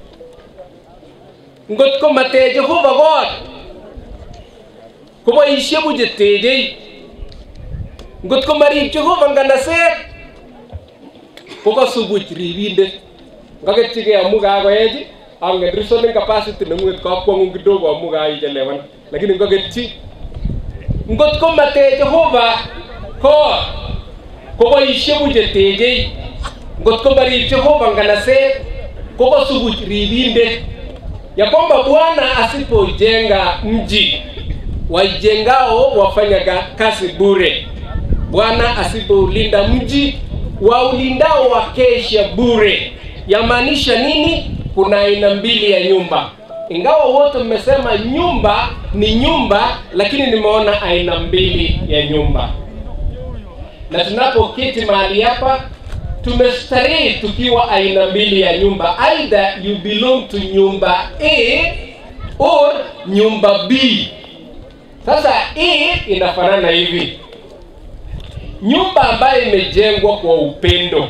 ngot ko matech Jehova kot koboishe buche techei ngot ko marib Jehova nganaset kokasubuch ribindet ngaketchigei amu kakoech angen reasoning capacity nengunget kakwang'ung kidogo amu kaichelewan lakini ngaketchi ngot ko matech Jehova kot koboishe buche techei ngot ko marib Jehova nganaset kokasubuch ribindet ya kwamba Bwana asipojenga mji waijengao wafanya ga- kazi bure. Bwana asipoulinda mji waulindao wakesha bure. Yamaanisha nini? Kuna aina mbili ya nyumba, ingawa wote mmesema nyumba ni nyumba, lakini nimeona aina mbili ya nyumba, na tunapoketi mahali hapa tumestarehe tukiwa aina mbili ya nyumba, either you belong to nyumba A or nyumba B. Sasa A inafanana hivi, nyumba ambayo imejengwa kwa upendo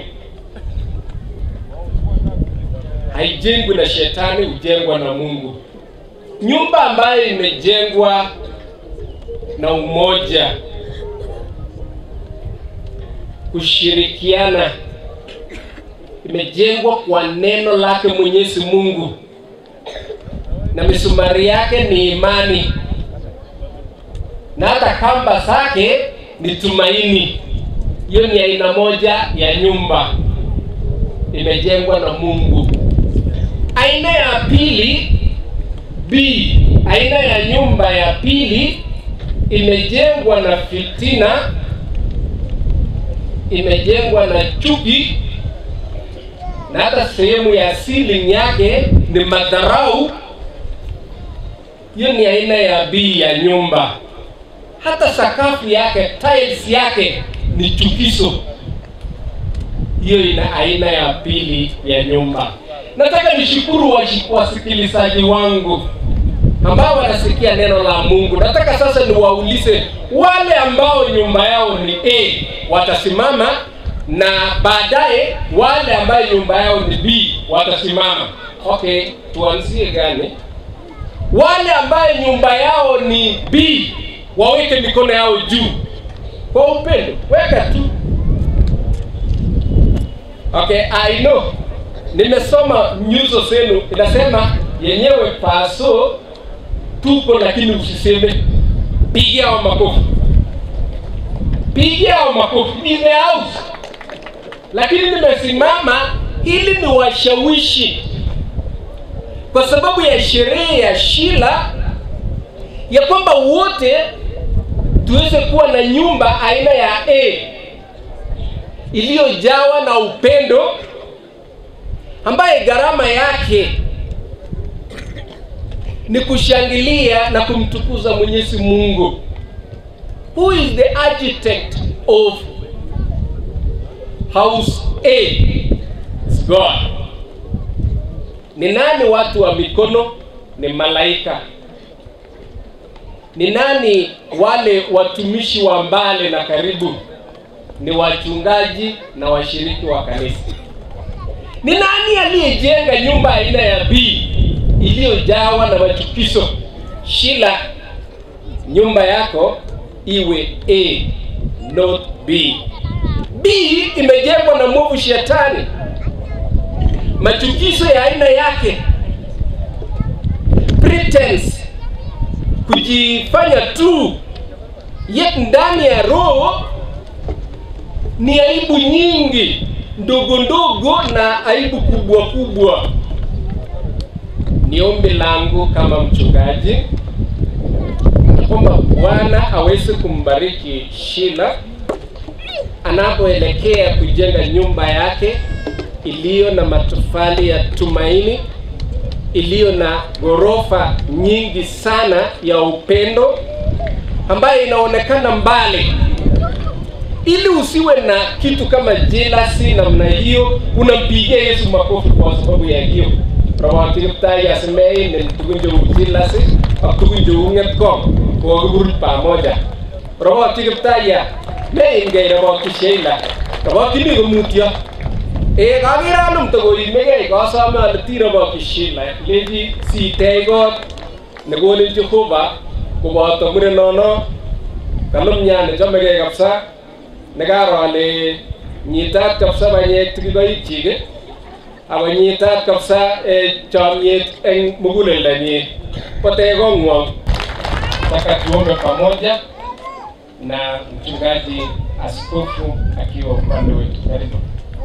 haijengwi na shetani, hujengwa na Mungu. Nyumba ambayo imejengwa na umoja, kushirikiana, imejengwa kwa neno lake Mwenyezi Mungu, na misumari yake ni imani, na hata kamba zake ni tumaini. Hiyo ni aina moja ya nyumba imejengwa na Mungu. Aina ya pili B, aina ya nyumba ya pili imejengwa na fitina, imejengwa na chuki, na hata sehemu ya ceiling yake ni madharau. Hiyo ni aina ya B ya nyumba. Hata sakafu yake, tiles yake ni chukizo. Hiyo ina aina ya pili ya nyumba. Nataka nishukuru washi- wasikilizaji wangu ambao wanasikia neno la Mungu. Nataka sasa niwaulize wale ambao nyumba yao ni A watasimama, na baadaye wale ambao nyumba yao ni B watasimama. Okay, tuanzie gani? Wale ambaye nyumba yao ni B waweke mikono yao juu kwa upendo, weka tu. Okay, I know. Nimesoma nyuso zenu, inasema yenyewe paso tuko, lakini usiseme. Pigia hao makofi, pigia hao makofi in the house. Lakini nimesimama ili niwashawishi kwa sababu ya sherehe ya Shila ya kwamba wote tuweze kuwa na nyumba aina ya A iliyojawa na upendo ambaye gharama yake ni kushangilia na kumtukuza Mwenyezi Mungu. Who is the architect of house A? It's God. Ni nani watu wa mikono? Ni malaika. Ni nani wale watumishi wa mbali na karibu? Ni wachungaji na washiriki wa kanisa. Ni nani aliyejenga nyumba aina ya B iliyojawa na machukizo? Shila, nyumba yako iwe A not B. B imejengwa na mwovu shetani. machukizo ya aina yake pretense kujifanya tu yet ndani ya roho ni aibu nyingi ndogo ndogo na aibu kubwa kubwa ni ombi langu kama mchungaji kwamba bwana aweze kumbariki shila anapoelekea kujenga nyumba yake iliyo na matofali ya tumaini iliyo na ghorofa nyingi sana ya upendo ambayo inaonekana mbali ili usiwe na kitu kama jelasi namna hiyo unampigia yesu makofi kwa sababu ya hiyo rawatikiptai asimei ni tugun cheu jelasi ak tugun cheu ng'etkong kokikurut pamoja rawatikiptaya meingei rabokyi sheila rabokyini komutyo ee kakere anum tokoimegei kasome ale tirobokyi shila lechi sitech kot nekonin jehova koboto murenono kalumnya nechomegei kabisa nekaro ale nyitat kabisa banyek tikikoikchik ako nyitat kabisa eh, chomyet eng muguleldanyi kotech kong'wong taka tuombe pamoja na mchungaji askofu akiwa upande wetu karibu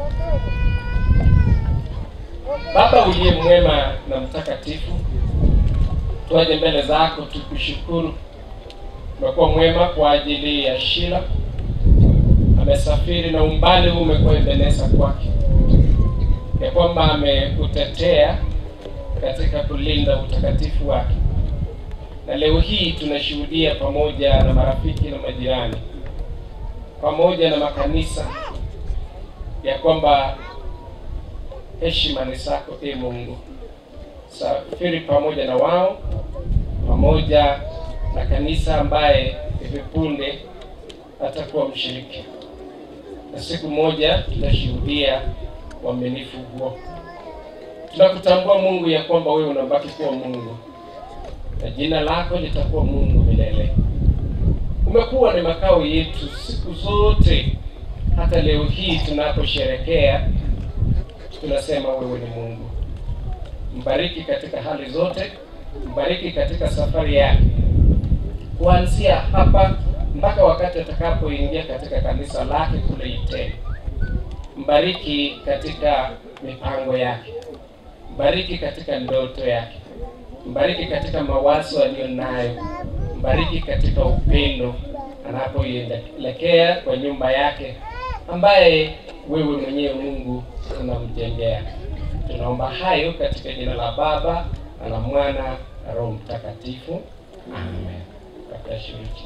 baba uliye mwema na mtakatifu tuaje mbele zako tukushukuru umekuwa mwema kwa ajili ya shila amesafiri na umbali huu umekuwa ebeneza kwake ya kwamba ameutetea katika kulinda utakatifu wake na leo hii tunashuhudia pamoja na marafiki na majirani pamoja na makanisa ya kwamba heshima ni zako e mungu safiri pamoja na wao pamoja na kanisa ambaye hivi punde atakuwa mshiriki na siku moja tutashuhudia uaminifu huo tunakutambua mungu ya kwamba wewe unabaki kuwa mungu na jina lako litakuwa mungu milele umekuwa ni makao yetu siku zote hata leo hii tunaposherekea tunasema wewe ni mungu mbariki katika hali zote mbariki katika safari yake kuanzia hapa mpaka wakati atakapoingia katika kanisa lake kule Iteni. Mbariki katika mipango yake, mbariki katika ndoto yake, mbariki katika mawazo aliyo nayo, mbariki katika upendo anapoelekea kwa nyumba yake ambaye wewe mwenyewe Mungu unamjengea. Tunaomba hayo katika jina la Baba na la Mwana na Roho Mtakatifu, amen. Kabla shiriki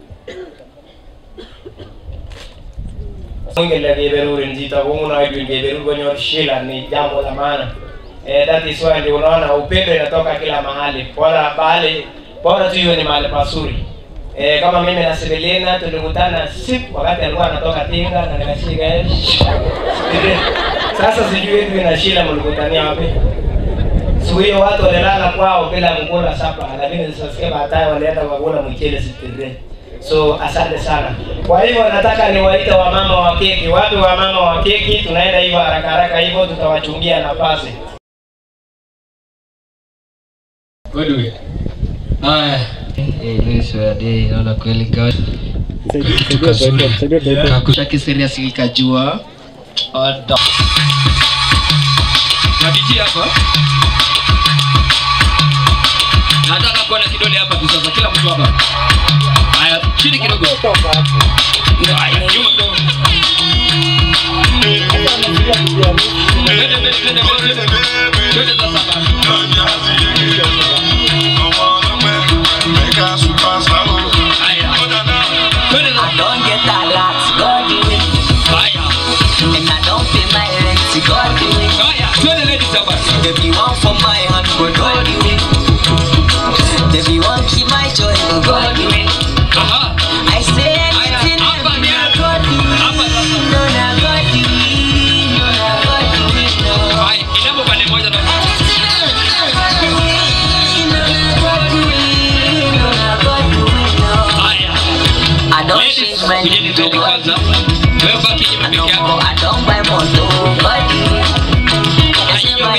Ngele keberurin chito komunoidwin keberur konyor shila ni jambo la maana. Eh, that is why ndio unaona upendo inatoka kila mahali. Bora bali bora tu hiyo ni mahali pazuri. Eh, kama mimi na Sibilina tulikutana siku wakati alikuwa anatoka Tinga na nikashika yeye. Sasa sijui Edwin na Shila mlikutania wapi? Siku hiyo watu walilala kwao bila kukula sapa, lakini sasa baadaye walienda kukula mchele sitire. So asante sana. Kwa hivyo nataka niwaite wamama wa keki. Wapi wamama wa keki? Tunaenda hivyo haraka haraka hivyo, tutawachungia nafasi. Godwe. Haya. naona kweli God. Kakusha serious ikajua. Oda. Na DJ hapa. Nataka kuona kidole hapa tu sasa kila mtu hapa. Haya, chini kidogo. Haya, nyuma kidogo. Twende, twende, twende, twende. Twende sasa hapa. I don't get a lot, God do it. And I don't pay my rent, God do it. If you want for my hand, but God do it. If you want keep my joy, but God do it. I say anything, and God do it. No, no, God do it. No, no, God do it. No. I don't change my name to God. I don't go, I don't buy motor. God do it. I say my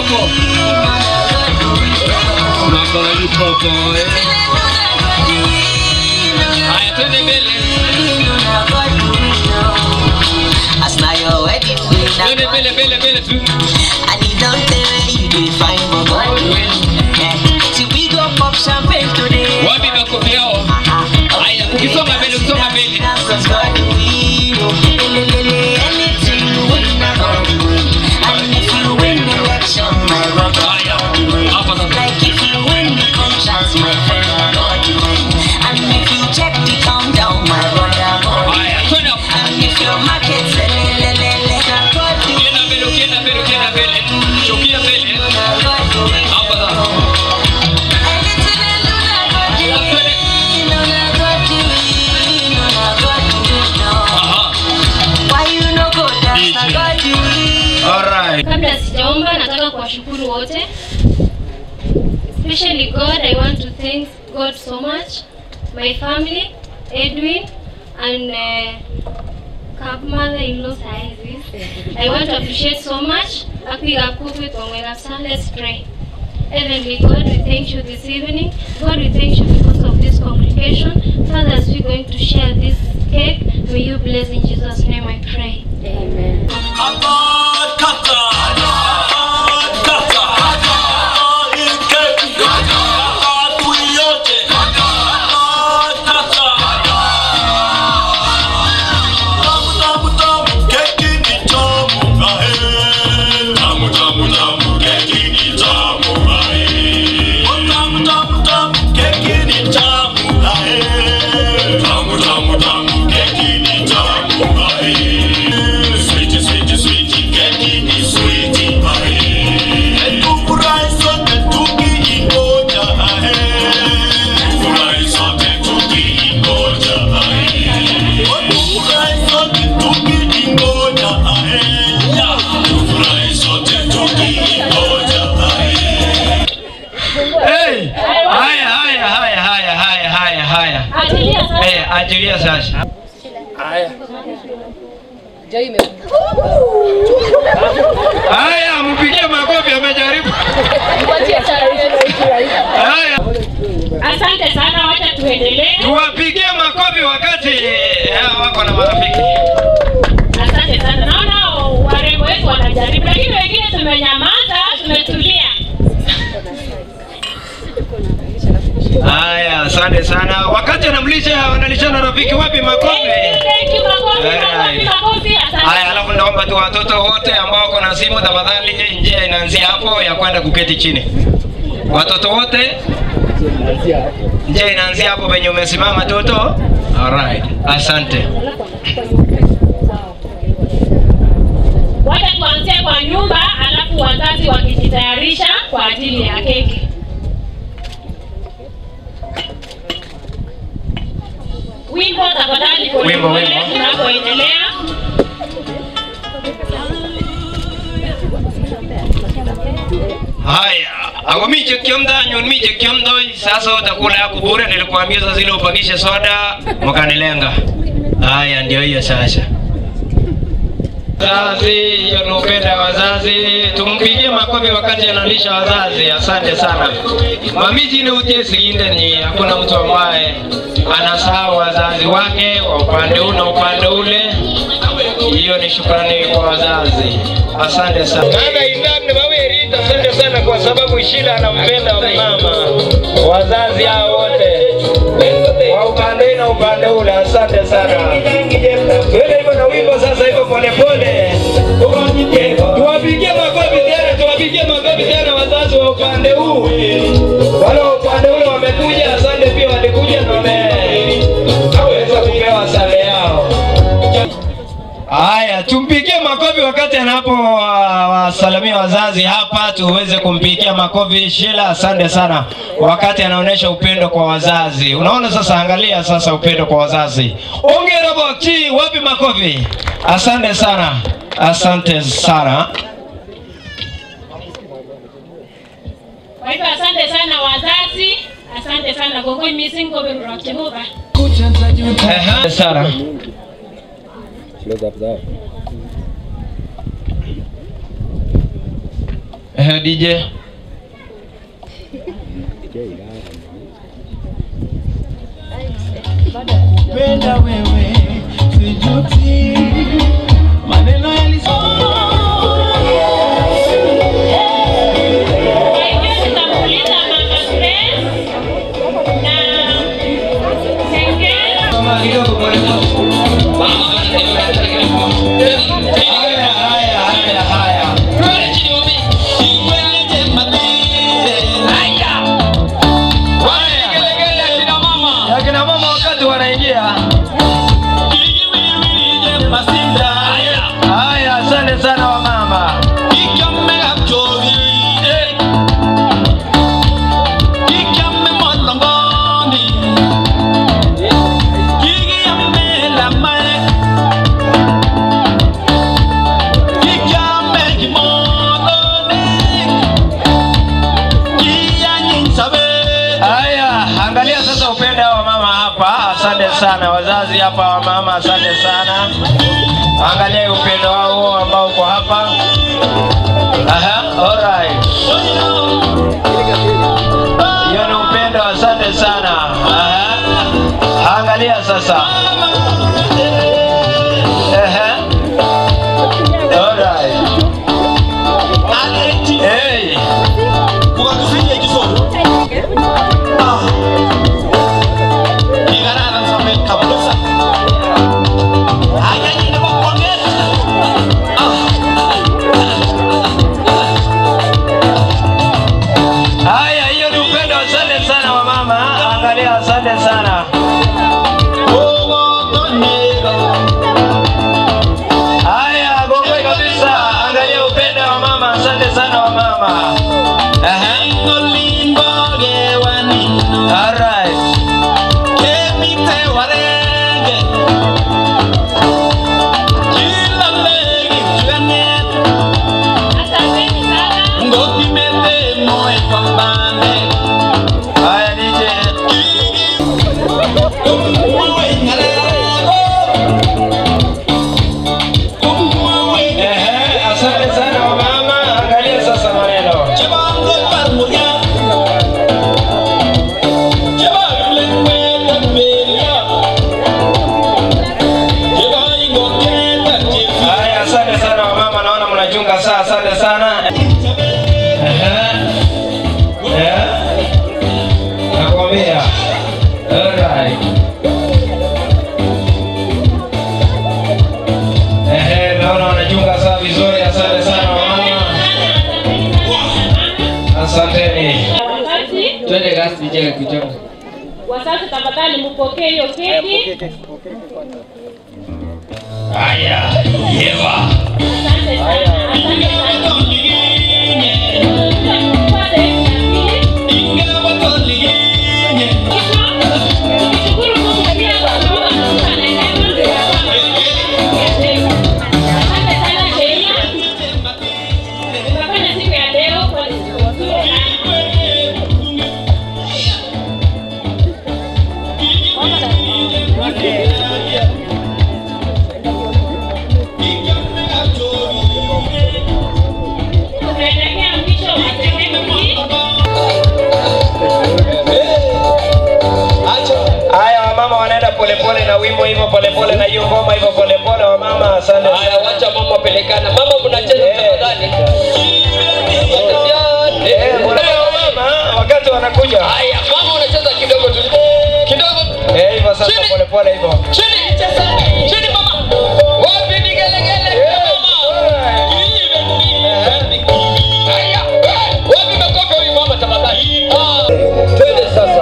popo. Mambo ni popo eh. Haya twende mbele. As now your wedding ring, Twende mbele mbele mbele tu. and you don't tell where you do find my God will. Yeah. See we go pop champagne today. Wapi makofi yao? Haya ukisonga mbele ukisonga mbele. Cause God will. Lelelele, anything you win, I God will. And if you win the election, my brother, God will. Like if you win the conscience, my friend, God will. And if you check the countdown, my brother, God will. And if your market say, lelelele, God will. Ukienda mbele ukienda mbele ukienda mbele. Shukia mbele. Hapa sasa. Alright. Kabla sijaomba nataka kuwashukuru wote. Especially God, I want to thank God so much. My family, Edwin and uh, Kab mother-in-law sizes. I want to appreciate so much. Akwiga kuku tongwega sa let's pray. Heavenly God, we thank you this evening. God, we thank you because of this congregation. Father, as we're going to share this cake, may you bless in Jesus' name I pray. Amen. Sweetie, sweetie, sweetie, keki ni sweetie pie. Tufurahi sote tukiingoja ahe. Tufurahi sote tukiingoja ahe. Tufurahi sote tukiingoja ahe. Tufurahi sote tukiingoja ahe. Hey! Haya, haya, haya, haya, haya, haya, haya. Ajilia sasa. Eh, ajilia sasa. Haya. Haya, mpigie makofi amejaribu. Haya. Asante sana, wacha tuendelee. Tuwapigie makofi wakati eh, wako na marafiki. Asante sana, naona warembo wetu wanajaribu, lakini wengine tumenyamaza, tumetulia. Haya, asante sana. Wakati anamlisha wanalishana rafiki wapi makofi? Thank you, makofi, makofi, Alright. makofi. Asante. Haya, alafu naomba tu watoto wote ambao wako na simu, tafadhali, njia inaanzia hapo ya kwenda kuketi chini. Watoto wote, njia inaanzia hapo penye umesimama toto. Alright, asante. Wacha tuanzie kwa nyumba, alafu wazazi wakijitayarisha kwa ajili ya keki. Wimbo tafadhali, pole Wimbo, pole, wimbo. tunapoendelea. Haya, ako mije kiomda nyon mije kiomda sasa utakula yako bure. Nilikuambia sasa ile upagishe soda mkanilenga. Haya, ndio hiyo sasa. Wazazi, hiyo ni upendo wa wazazi. Tumpigie makofi wakati analisha wazazi. Asante sana. Mamiji ni utie siginde ni hakuna mtu ambaye anasahau wazazi wake wa upande huu na upande ule. Hiyo ni shukrani kwa wazazi. Asante sana. Dada Indani Maweri, asante sana kwa sababu Shila anampenda mama. Wazazi hao wote wa upande na upande ule, asante sana. Twende hivyo na wimbo sasa hivyo polepole. Tuwapigie makofi tena, tuwapigie makofi tena wazazi wa upande huu. Wale wa upande ule wamekuja, asante pia walikuja na wameweza kupewa sare yao. Haya, tumpigie makofi wakati anapo uh, wasalimia wazazi hapa, tuweze kumpigia makofi Shila. Asante sana, wakati anaonyesha upendo kwa wazazi. Unaona sasa, angalia sasa upendo kwa wazazi. Ongera Bokchi, wapi makofi? Asante sana, asante sana. Kwa hivyo asante sana wazazi, asante sana gogoi missing gobe Jehova. Ehe, Sara. Eh, DJ. Penda wewe sijuti maneno Akina mama wakati wanaingia. Haya, asante sana wamama. Haya, angalia sasa upendo wa mama hapa. Asante sana wazazi hapa wa mama, asante sana. Angalia upendo wao huo ambao uko hapa. Aha, alright. Hiyo ni upendo, asante sana. Aha. Angalia sasa. Aha. Alright. Hey. Haya, hiyo ni upendo. Asante sana wamama, angalia, asante sana. Haya, gongwe kabisa, angalia upendo wa mama. Asante sana wamama. Aha. Alright. Haya, DJ. Ehe, asante sana wamama, angalia sasa maneno. Haya, asante sana wamama, naona mnachunga saa, asante sana. Ehe. Eh. Nakwambia. Alright. Ehe, naona wanachunga saa vizuri, asante sana wamama. Asanteni. Wakati Twende kasi DJ kichongo. wazazi, tafadhali mpokee hiyo keki. Haya, yewa. Asante sana, asante sana. Tumefanya siku ya leo kwa siku nzuri tunaelekea mwisho wa sehemu hii. Haya, wamama wanaenda polepole na wimbo hivyo polepole na hiyo ngoma hivyo polepole, wamama. Asante. Haya, wacha mama pelekana. Mama mnacheza tafadhali. Eh, kuna mama wakati wanakuja. Haya, mama unacheza kidogo tu. Kidogo. Eh, hivyo sasa polepole hivyo. Chini, cheza. Chini mama. Wapi vigelegele mama? Haya. Wapi makofi huyu mama tafadhali? Ah, twende sasa.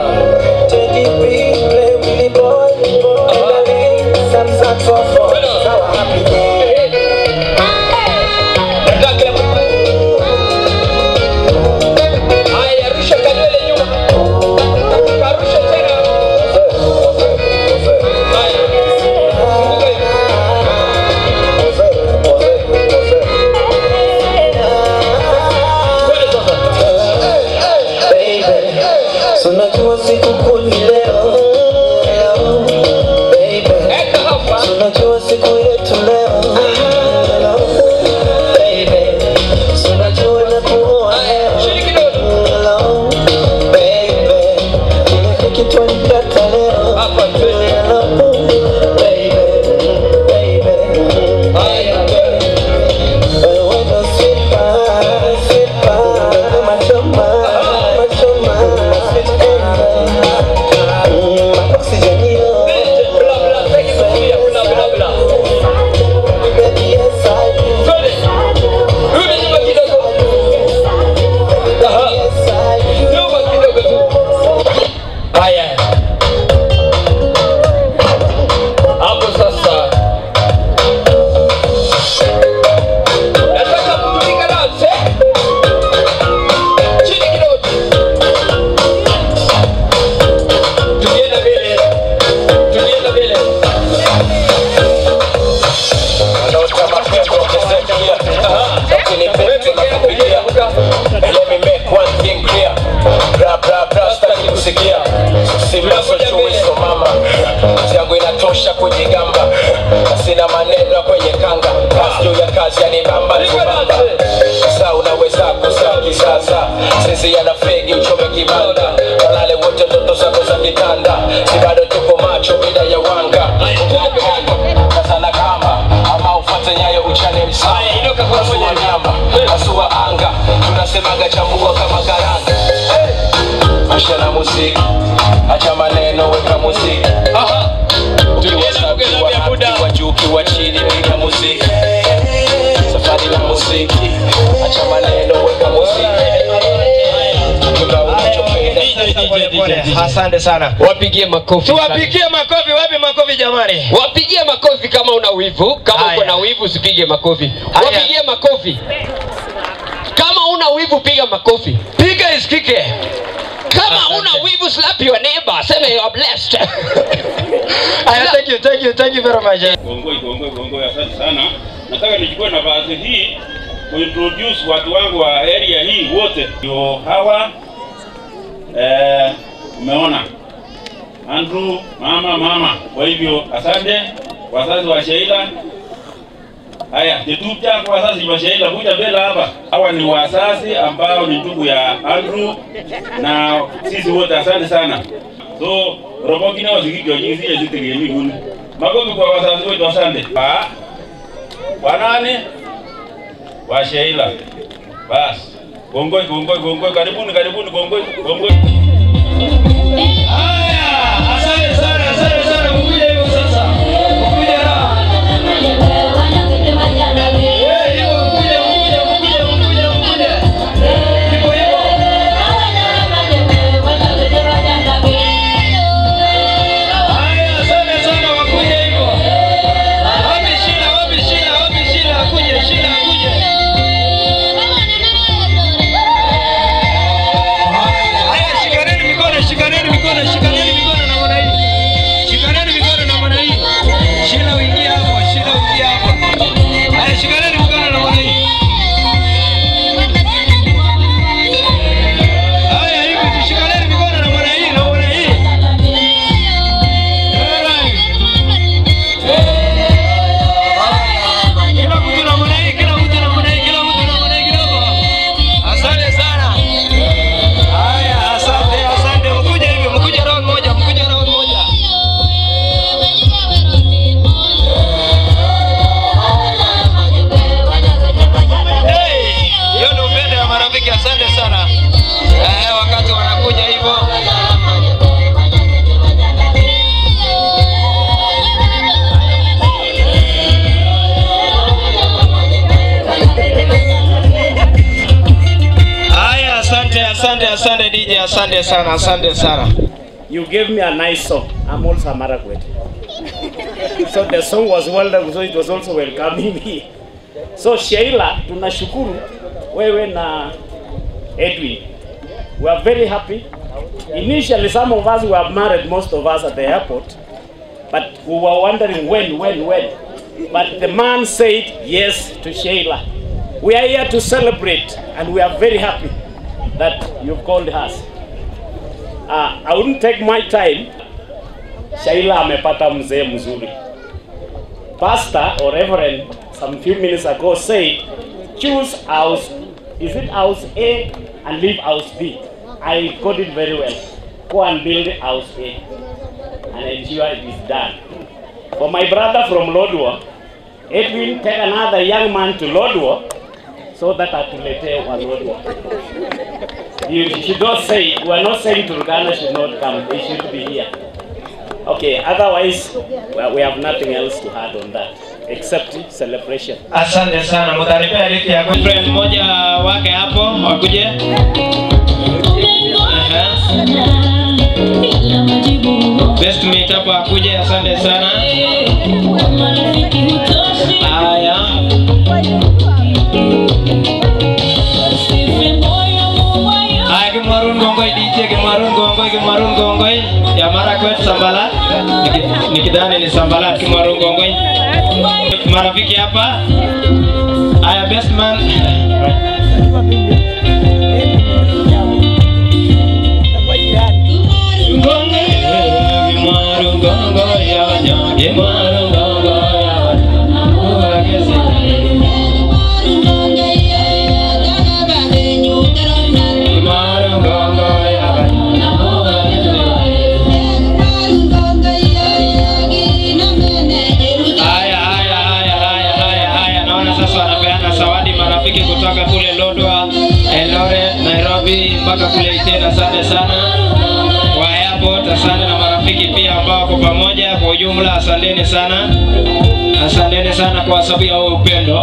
Haya, rusha kalele nyuma. Karusha tena. Haya. mapenzi yana fegi uchome kibanda walale wote ndoto zako za kitanda si bado tuko macho bila ya wanga kasana kamba ama ufate nyayo uchane msasua nyama asua anga tunasemaga chambua kama karanga Asha na muziki acha maneno weka muziki ukiwa safi wa happy wa juu ukiwa chini piga muziki safari na muziki acha maneno weka muziki Kila unachopenda asante sana wapigie makofi tuwapigie makofi wapi makofi jamani wapigie makofi kama una wivu kama uko na wivu usipige makofi wapigie makofi kama una wivu piga makofi piga isikike kama una wivu slap your neighbor sema you are blessed Aya, thank you, thank you, thank you very much. Gongoi, gongoi, gongoi, asante sana. Nataka nichukue nafasi hii kuintroduce watu wangu wa area hii wote. Ndio hawa eh, umeona Andrew, mama mama. Kwa hivyo asante wazazi wa Sheila. Haya, tetuta kwa wazazi wa Sheila, kuja mbele hapa. Hawa ni wazazi ambao ni ndugu ya Andrew na sisi wote, asante sana. So robo kine wasikikyo jinsi ya zitegemi kuni. Makofi kwa wazazi wetu, asante. Wa wanani wa Sheila. Bas. Gongoi, gongoi, gongoi, karibuni, karibuni, gongoi, gongoi. Asante sana, asante sana. Mkuja hivyo sasa. Mkuja raha. Eh, hivyo mkuja, mkuja, mkuja, mkuja, mkuja. Hivyo hivyo. Haya, asante sana, wakuja hivyo. Wapi Sheila, wapi Sheila, wapi Sheila? Akuje, Sheila akuje. Haya, shikaneni mikono, shikaneni mikono, shikaneni mikono namna hii. Shikaneni mikono namna hii. Sheila uingie hapo, Sheila uingie hapo. Haya, shikaneni mikono namna hii. Haya, hivi tushikaneni mikono namna hii, namna hii. Kila mtu namna hii, kila mtu namna hii, kila mtu namna hii kidogo. Asante sana. Haya, asante, asante. Mkuja hivi, mkuja round moja, mkuja round moja. Hey, hiyo ni upendo ya marafiki, asante sana. Eh, wakati wanakuja hivyo. Haya, asante, asante, asante DJ, asante sana, asante sana. You gave me a nice song. I'm also a Marakwet. so the song was well done, so it was also welcoming me. So Sheila, tunashukuru wewe na Edwin. We are very happy. Initially, some of us were married, most of us at the airport, but we were wondering when, when, when. But the man said yes to Sheila. We are here to celebrate, and we are very happy that you've called us. Uh, I wouldn't take my time. Shaila amepata mzee mzuri. Pastor or Reverend some few minutes ago said, choose house, is it house A and leave house B. I got it very well. Go and build house A and ensure it is done. For my brother from Lodwar, Edwin, take another young man to Lodwar so that atuletee wa Lodwar. You should not say, we are not saying Turkana should not come, they should be here. Okay, otherwise, well, we have nothing else to add on that, except celebration. Asante sana, mtanipea liki ya friend mmoja wake hapo wakuje. Best mate hapo akuje, asante sana. Haya. Haya, Kimarun Gongoi DJ, Kimarun Gongoi, Kimarun Gongoi. Ya Marakwet Sambalat. Niki- Nikidhani ni Sambalat Kimarun Gongoi. Marafiki hapa. Haya, best man. Lodwa, Eldoret, Nairobi mpaka kule Iten. Asante sana wa airport, asante na marafiki pia ambao wako pamoja. Kwa ujumla, asanteni sana, asanteni sana kwa sababu ya huo upendo.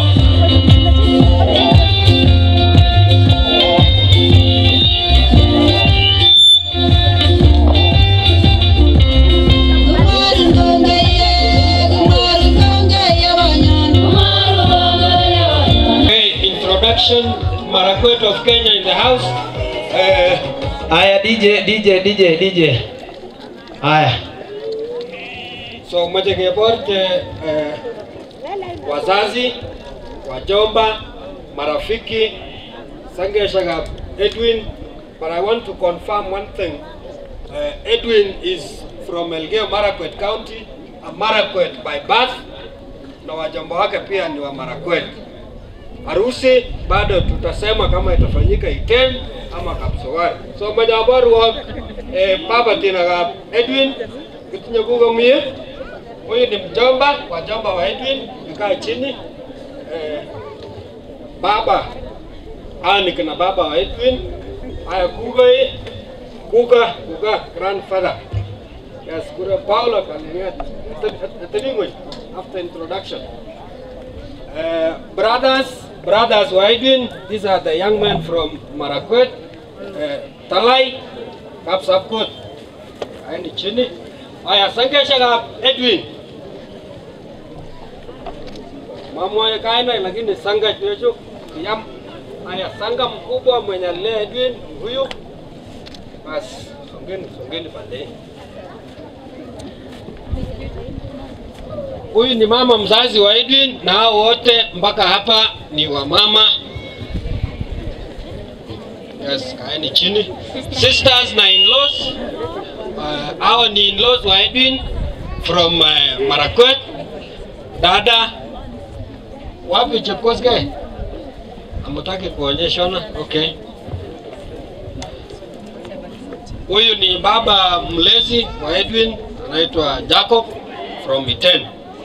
Okay, introduction, Marakwet of Kenya in the house. Uh, Haya, DJ, DJ, DJ, DJ. Haya. so moja keborche uh, wazazi, wajomba, marafiki, sangeshagap Edwin, but I want to confirm one thing. Uh, Edwin is from Elgeyo Marakwet County, a Marakwet by birth, na wajomba wake pia ni wa Marakwet. Harusi bado tutasema kama itafanyika Iten ama Kapsowari. So majabaru wa eh, baba tena ga Edwin kitinye kugo mie. Huyu ni mjomba, wajomba wa Edwin, tukaa chini. Eh, baba haya ni kina baba wa Edwin. Haya kuga hii kuga kuga grandfather. Yes, kura Paulo kalimia ateningwe after introduction. Uh, brothers, brothers wa Edwin, these are the young men from Marakwet, uh, Talai, Kapsapkot, aini chini. Aya, sangesha ka Edwin. Mama ya kaina lakini sanga checho yam. Aya, sanga mkubwa mwenye alilea Edwin huyu. Basi, songeni, songeni baadaye. Huyu ni mama mzazi wa Edwin na hao wote mpaka hapa ni wa mama. Yes, kaeni chini. Sisters na in-laws. Uh, hao ni in-laws wa Edwin from uh, Marakwet. Dada wapi Chepkoske? Amutaki kuonyeshana? Okay. Huyu ni baba mlezi wa Edwin anaitwa Jacob from Iten.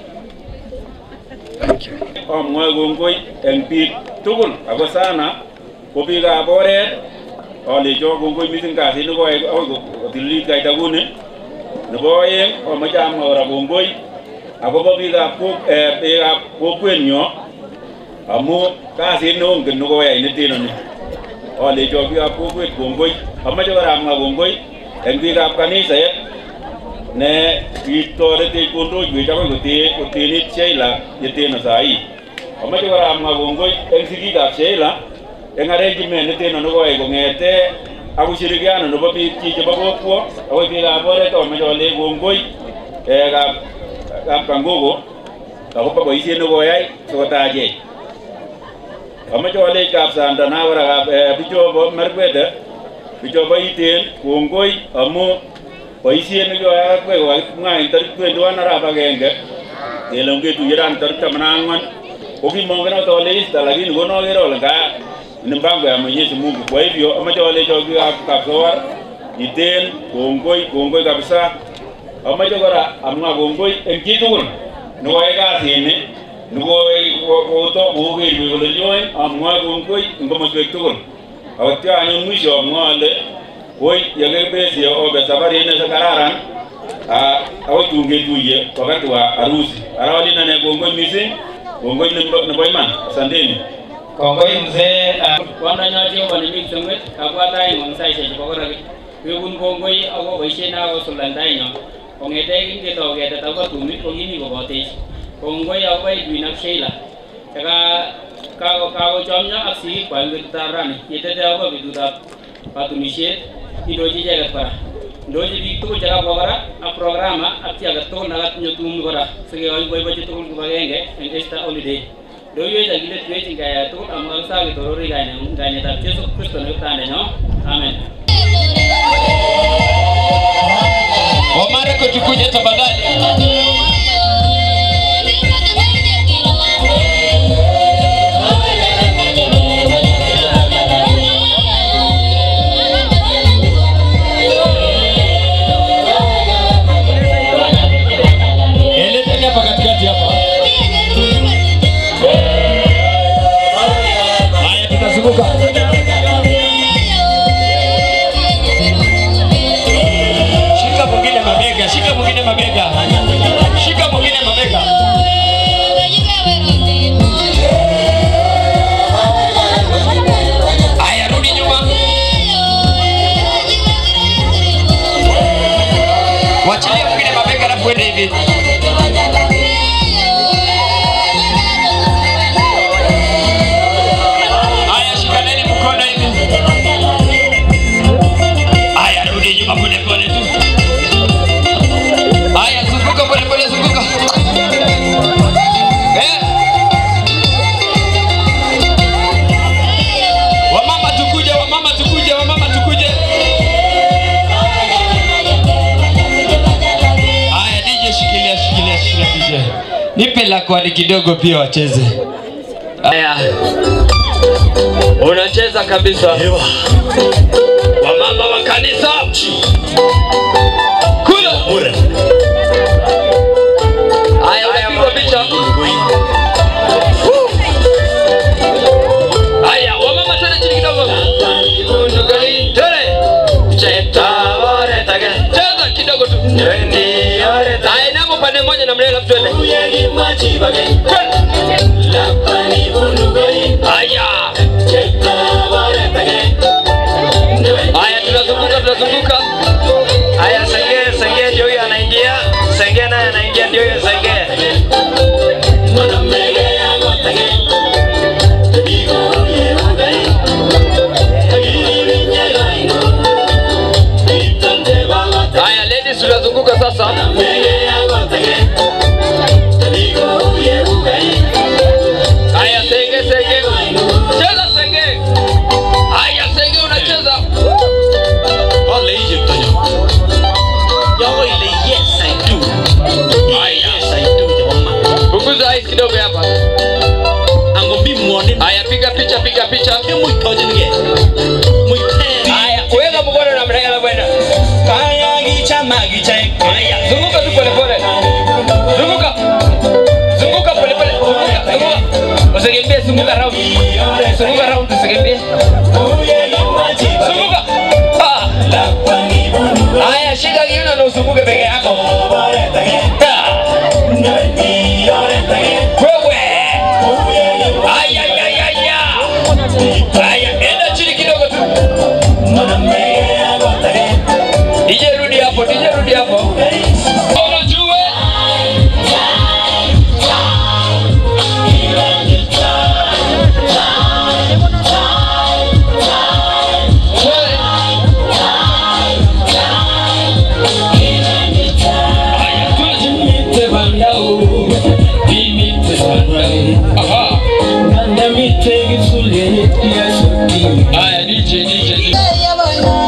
Amwae kongoi eng biik tugul ako sana ko biikab oret alecho kongoi mising kasit nekoyai akoi kotililit kaita kuni. Nebo oeng amoche amwa kora kongoi akobo biikab kok- eh, biikab kokwenyo amu kasit neongen nekoyai netenoni. Alecho biikab kokwet kongoi. Amoche kora amwa kongoi eng biikab kaniset ne kitoretech kondoiwech akoi kote- kotenit Sheila yeteno sahi. Amoche kora amwa kongoi eng sigikab Sheila eng arrangement neteno nekoyai kong'ete ak ushirikiano nebo biikchi chebo kokwo akoi biikab oret amoche ale kongoi eh, kap kap Kangogo akobo boisiet nekoyai sikotachech. Amoche alech kap Sandana kora kap eh, bichobo Merkwete bichobo Iten kongoi amu boisiet nekioyai ak kowe kokakimwa en tarik 21 arap agenge kele ongetuye rani tarik taman ak ang'wan ko kimongen ot ale Easter lakini konokere ole nga ni mpango ya Mwenyezi Mungu. Kwa hivyo amache alecho biikab Kapsowar Iten kongoi kongoi kabisa. Amache kora amwa kongoi en chitugul nekoyai kasini nekoto kokerwech kole nyoin amwoe kongoi en komoswek tugul. Akotyo anyun mwisho amwoe ale koi yakibesye obe safarit ne kararan ah, akoi tun ketuye wakati wa harusi. Ara olin ane kongoi mising, kongoi nebo nebo iman. Asanteni. Kongoi mzee kwandonyo Jehova nemi kipsengwet kabwat aeng eng saisiek chebo koraki kekun kongoi akobo boisiet nekakosuldaen tainyo kong'ete kingetau ketet akobo tumit ko kimi kobotech kongoi akobo Edwin ak Sheila cheka kako- kakochomyo ak sigikwak eng betutab rani yetete akobo betutab katunisiet indochi icheket kora ndochi biik tugul chekabwa kora ak programa ak chi age tugul nekatinye tumdo kora sikekoiboibochi tugul kibagenge eng Easter holiday Ndoiwech akiletwech eng kayai tugul amu kakisake ketorori kaine- kainetab Jesu Kristo ne kiptandenyo. Amen. Omare kutukuje tafadhali. Eleteni hapa katikati hapa. Haya tutazunguka. Shika mwingine mabega, shika mwingine mabega, shika mwingine mabega. Haya, rudi nyuma. Wachilia mwingine mabega, alafu uende hivi. Haya, shikaneni mkono hivi. Haya, rudi nyuma pole pole tu. Haya, zunguka pole pole, zunguka. Eh. Wamama tukuje, wamama tukuje, wamama tukuje. Haya, DJ shikilia, shikilia, shikilia DJ. Nipe la kwani kidogo pia wacheze. Haya. Unacheza kabisa. Wamama wa kanisa. Kula. Haya, unapigwa picha. Woo. Haya, wamama tena chini kidogo. Tele. Cheza kidogo tu. Haya, inama upande mmoja na mlele alafu twende. Haya. Haya, tunazunguka tunazunguka. Haya, senge senge ndio huyo anaingia, senge naye anaingia, ndio huyo senge. Haya, ladies tunazunguka sasa. Haya, senge senge. Cheza senge. Haya, senge unacheza. Wale hije mtonya. Yawe ile yes I do. Haya. Yes I do jamaa. Punguza ice kidogo hapa. Angombi muone. Haya, piga picha piga picha. Hebu ikoje nige. Haya, weka mkono na mrega bwana. Kaya gicha magicha. Haya, zunguka tu pole pole. Zunguka. Zunguka pole pole. Zunguka. Zunguka. Usikimbie, zunguka round. Zunguka round usikimbie. Zunguka. Ah. Haya, shika kiuno na uzunguke peke yako. Ah. Wewe. Aya, aya, aya, aya. Haya, enda chini kidogo tu. DJ rudi hapo, DJ rudi hapo. Unajua Haya, DJ, DJ, DJ.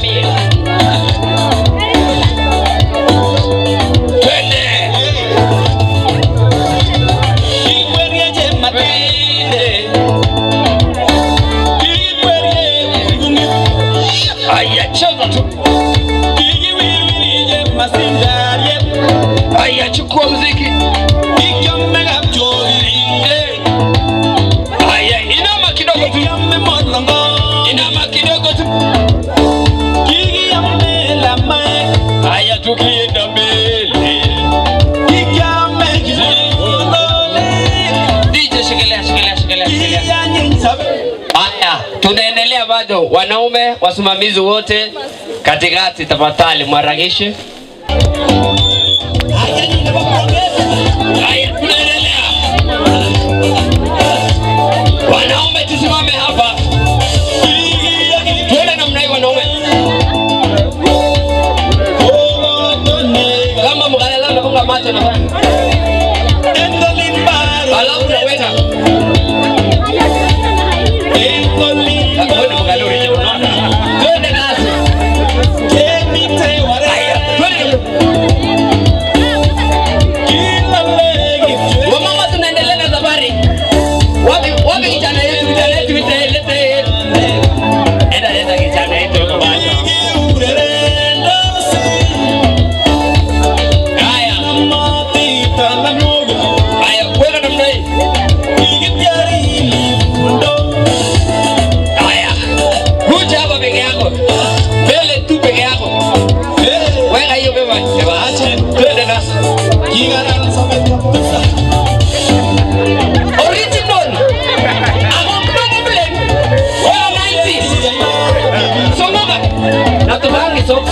mie. Twende. Ikwerieje matinde. Ikwerieje Aya, cheza tu. Ikiwirwirije masindarie. Aya, chukua muziki. Ikiomega mchorinde. Aya, inama kidogo tu. Inama kidogo tu. Kikiamela mae. Aya, tukienda mbele. Kikiame kisolole. DJ, shikilia, shikilia, shikilia, shikilia. Haya, tunaendelea bado. Wanaume wasimamizi wote katikati, tafadhali mwarakishe. Haya, tunaendelea. Wanaume tusimame hapa, tuende namna hii wanaume. Kama mkalala unafunga macho na alafu unaweka Twende nasi. Haya, twende. Wamama tunaendelea na safari. Wapi wapi kijana yetu kijana yetu lete lete. Enda leta kijana yetu huko basi. Haya. Haya, weka namna hii. Haya. Kuja hapa peke yako. Mbele tu peke yako. Weka hiyo beba. Beba acha. Twende nasi. Original. Amamani blend. Wala 90. Somoga. Na tubangi socks.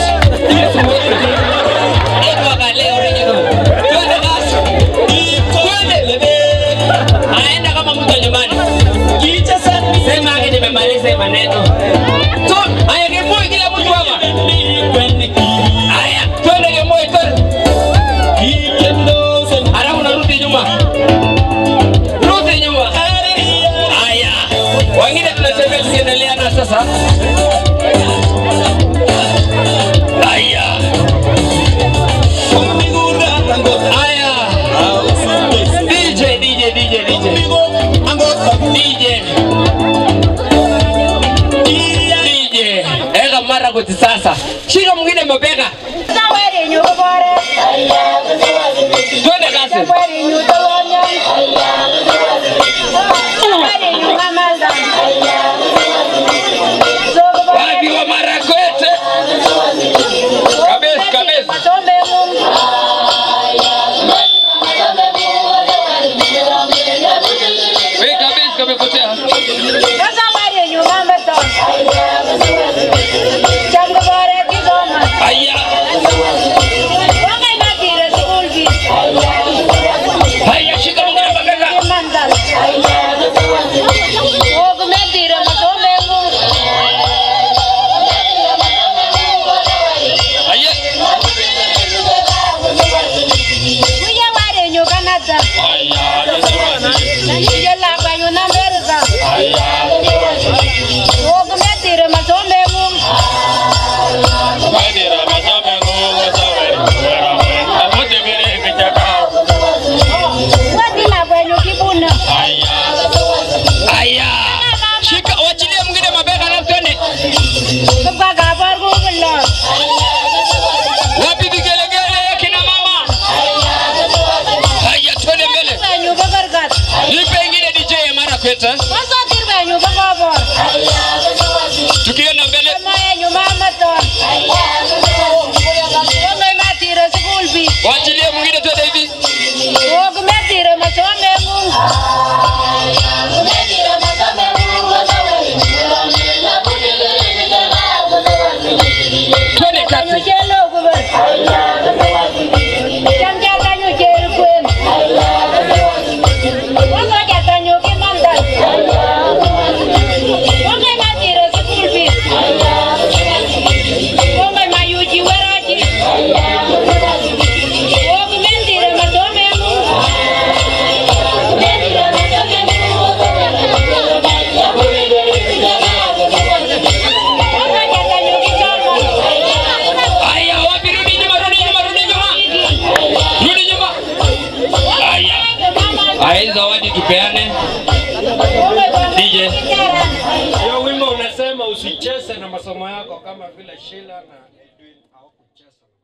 Edo akale original. Twende nasi. Twende. Aenda kama mtu wa nyumbani. Sema ake nimemaliza maneno. Tu, haya Gemoi kila mtu hapa. Haya, twende Gemoi twende. Halafu narudi nyuma. Rudi nyuma. Haya. Wengine tunatembea tukiendelea na sasa. Haya. Haya. DJ, DJ, DJ, DJ. DJ. DJ. Eka mara kuti sasa. Shika mwingine mabega. Twende kasi. Wapi wa Marakwete? Kabisa, kabisa. Wewe kabisa kamepotea. Haya. Haya. wako kama vile Sheila na Edwin hawakucheza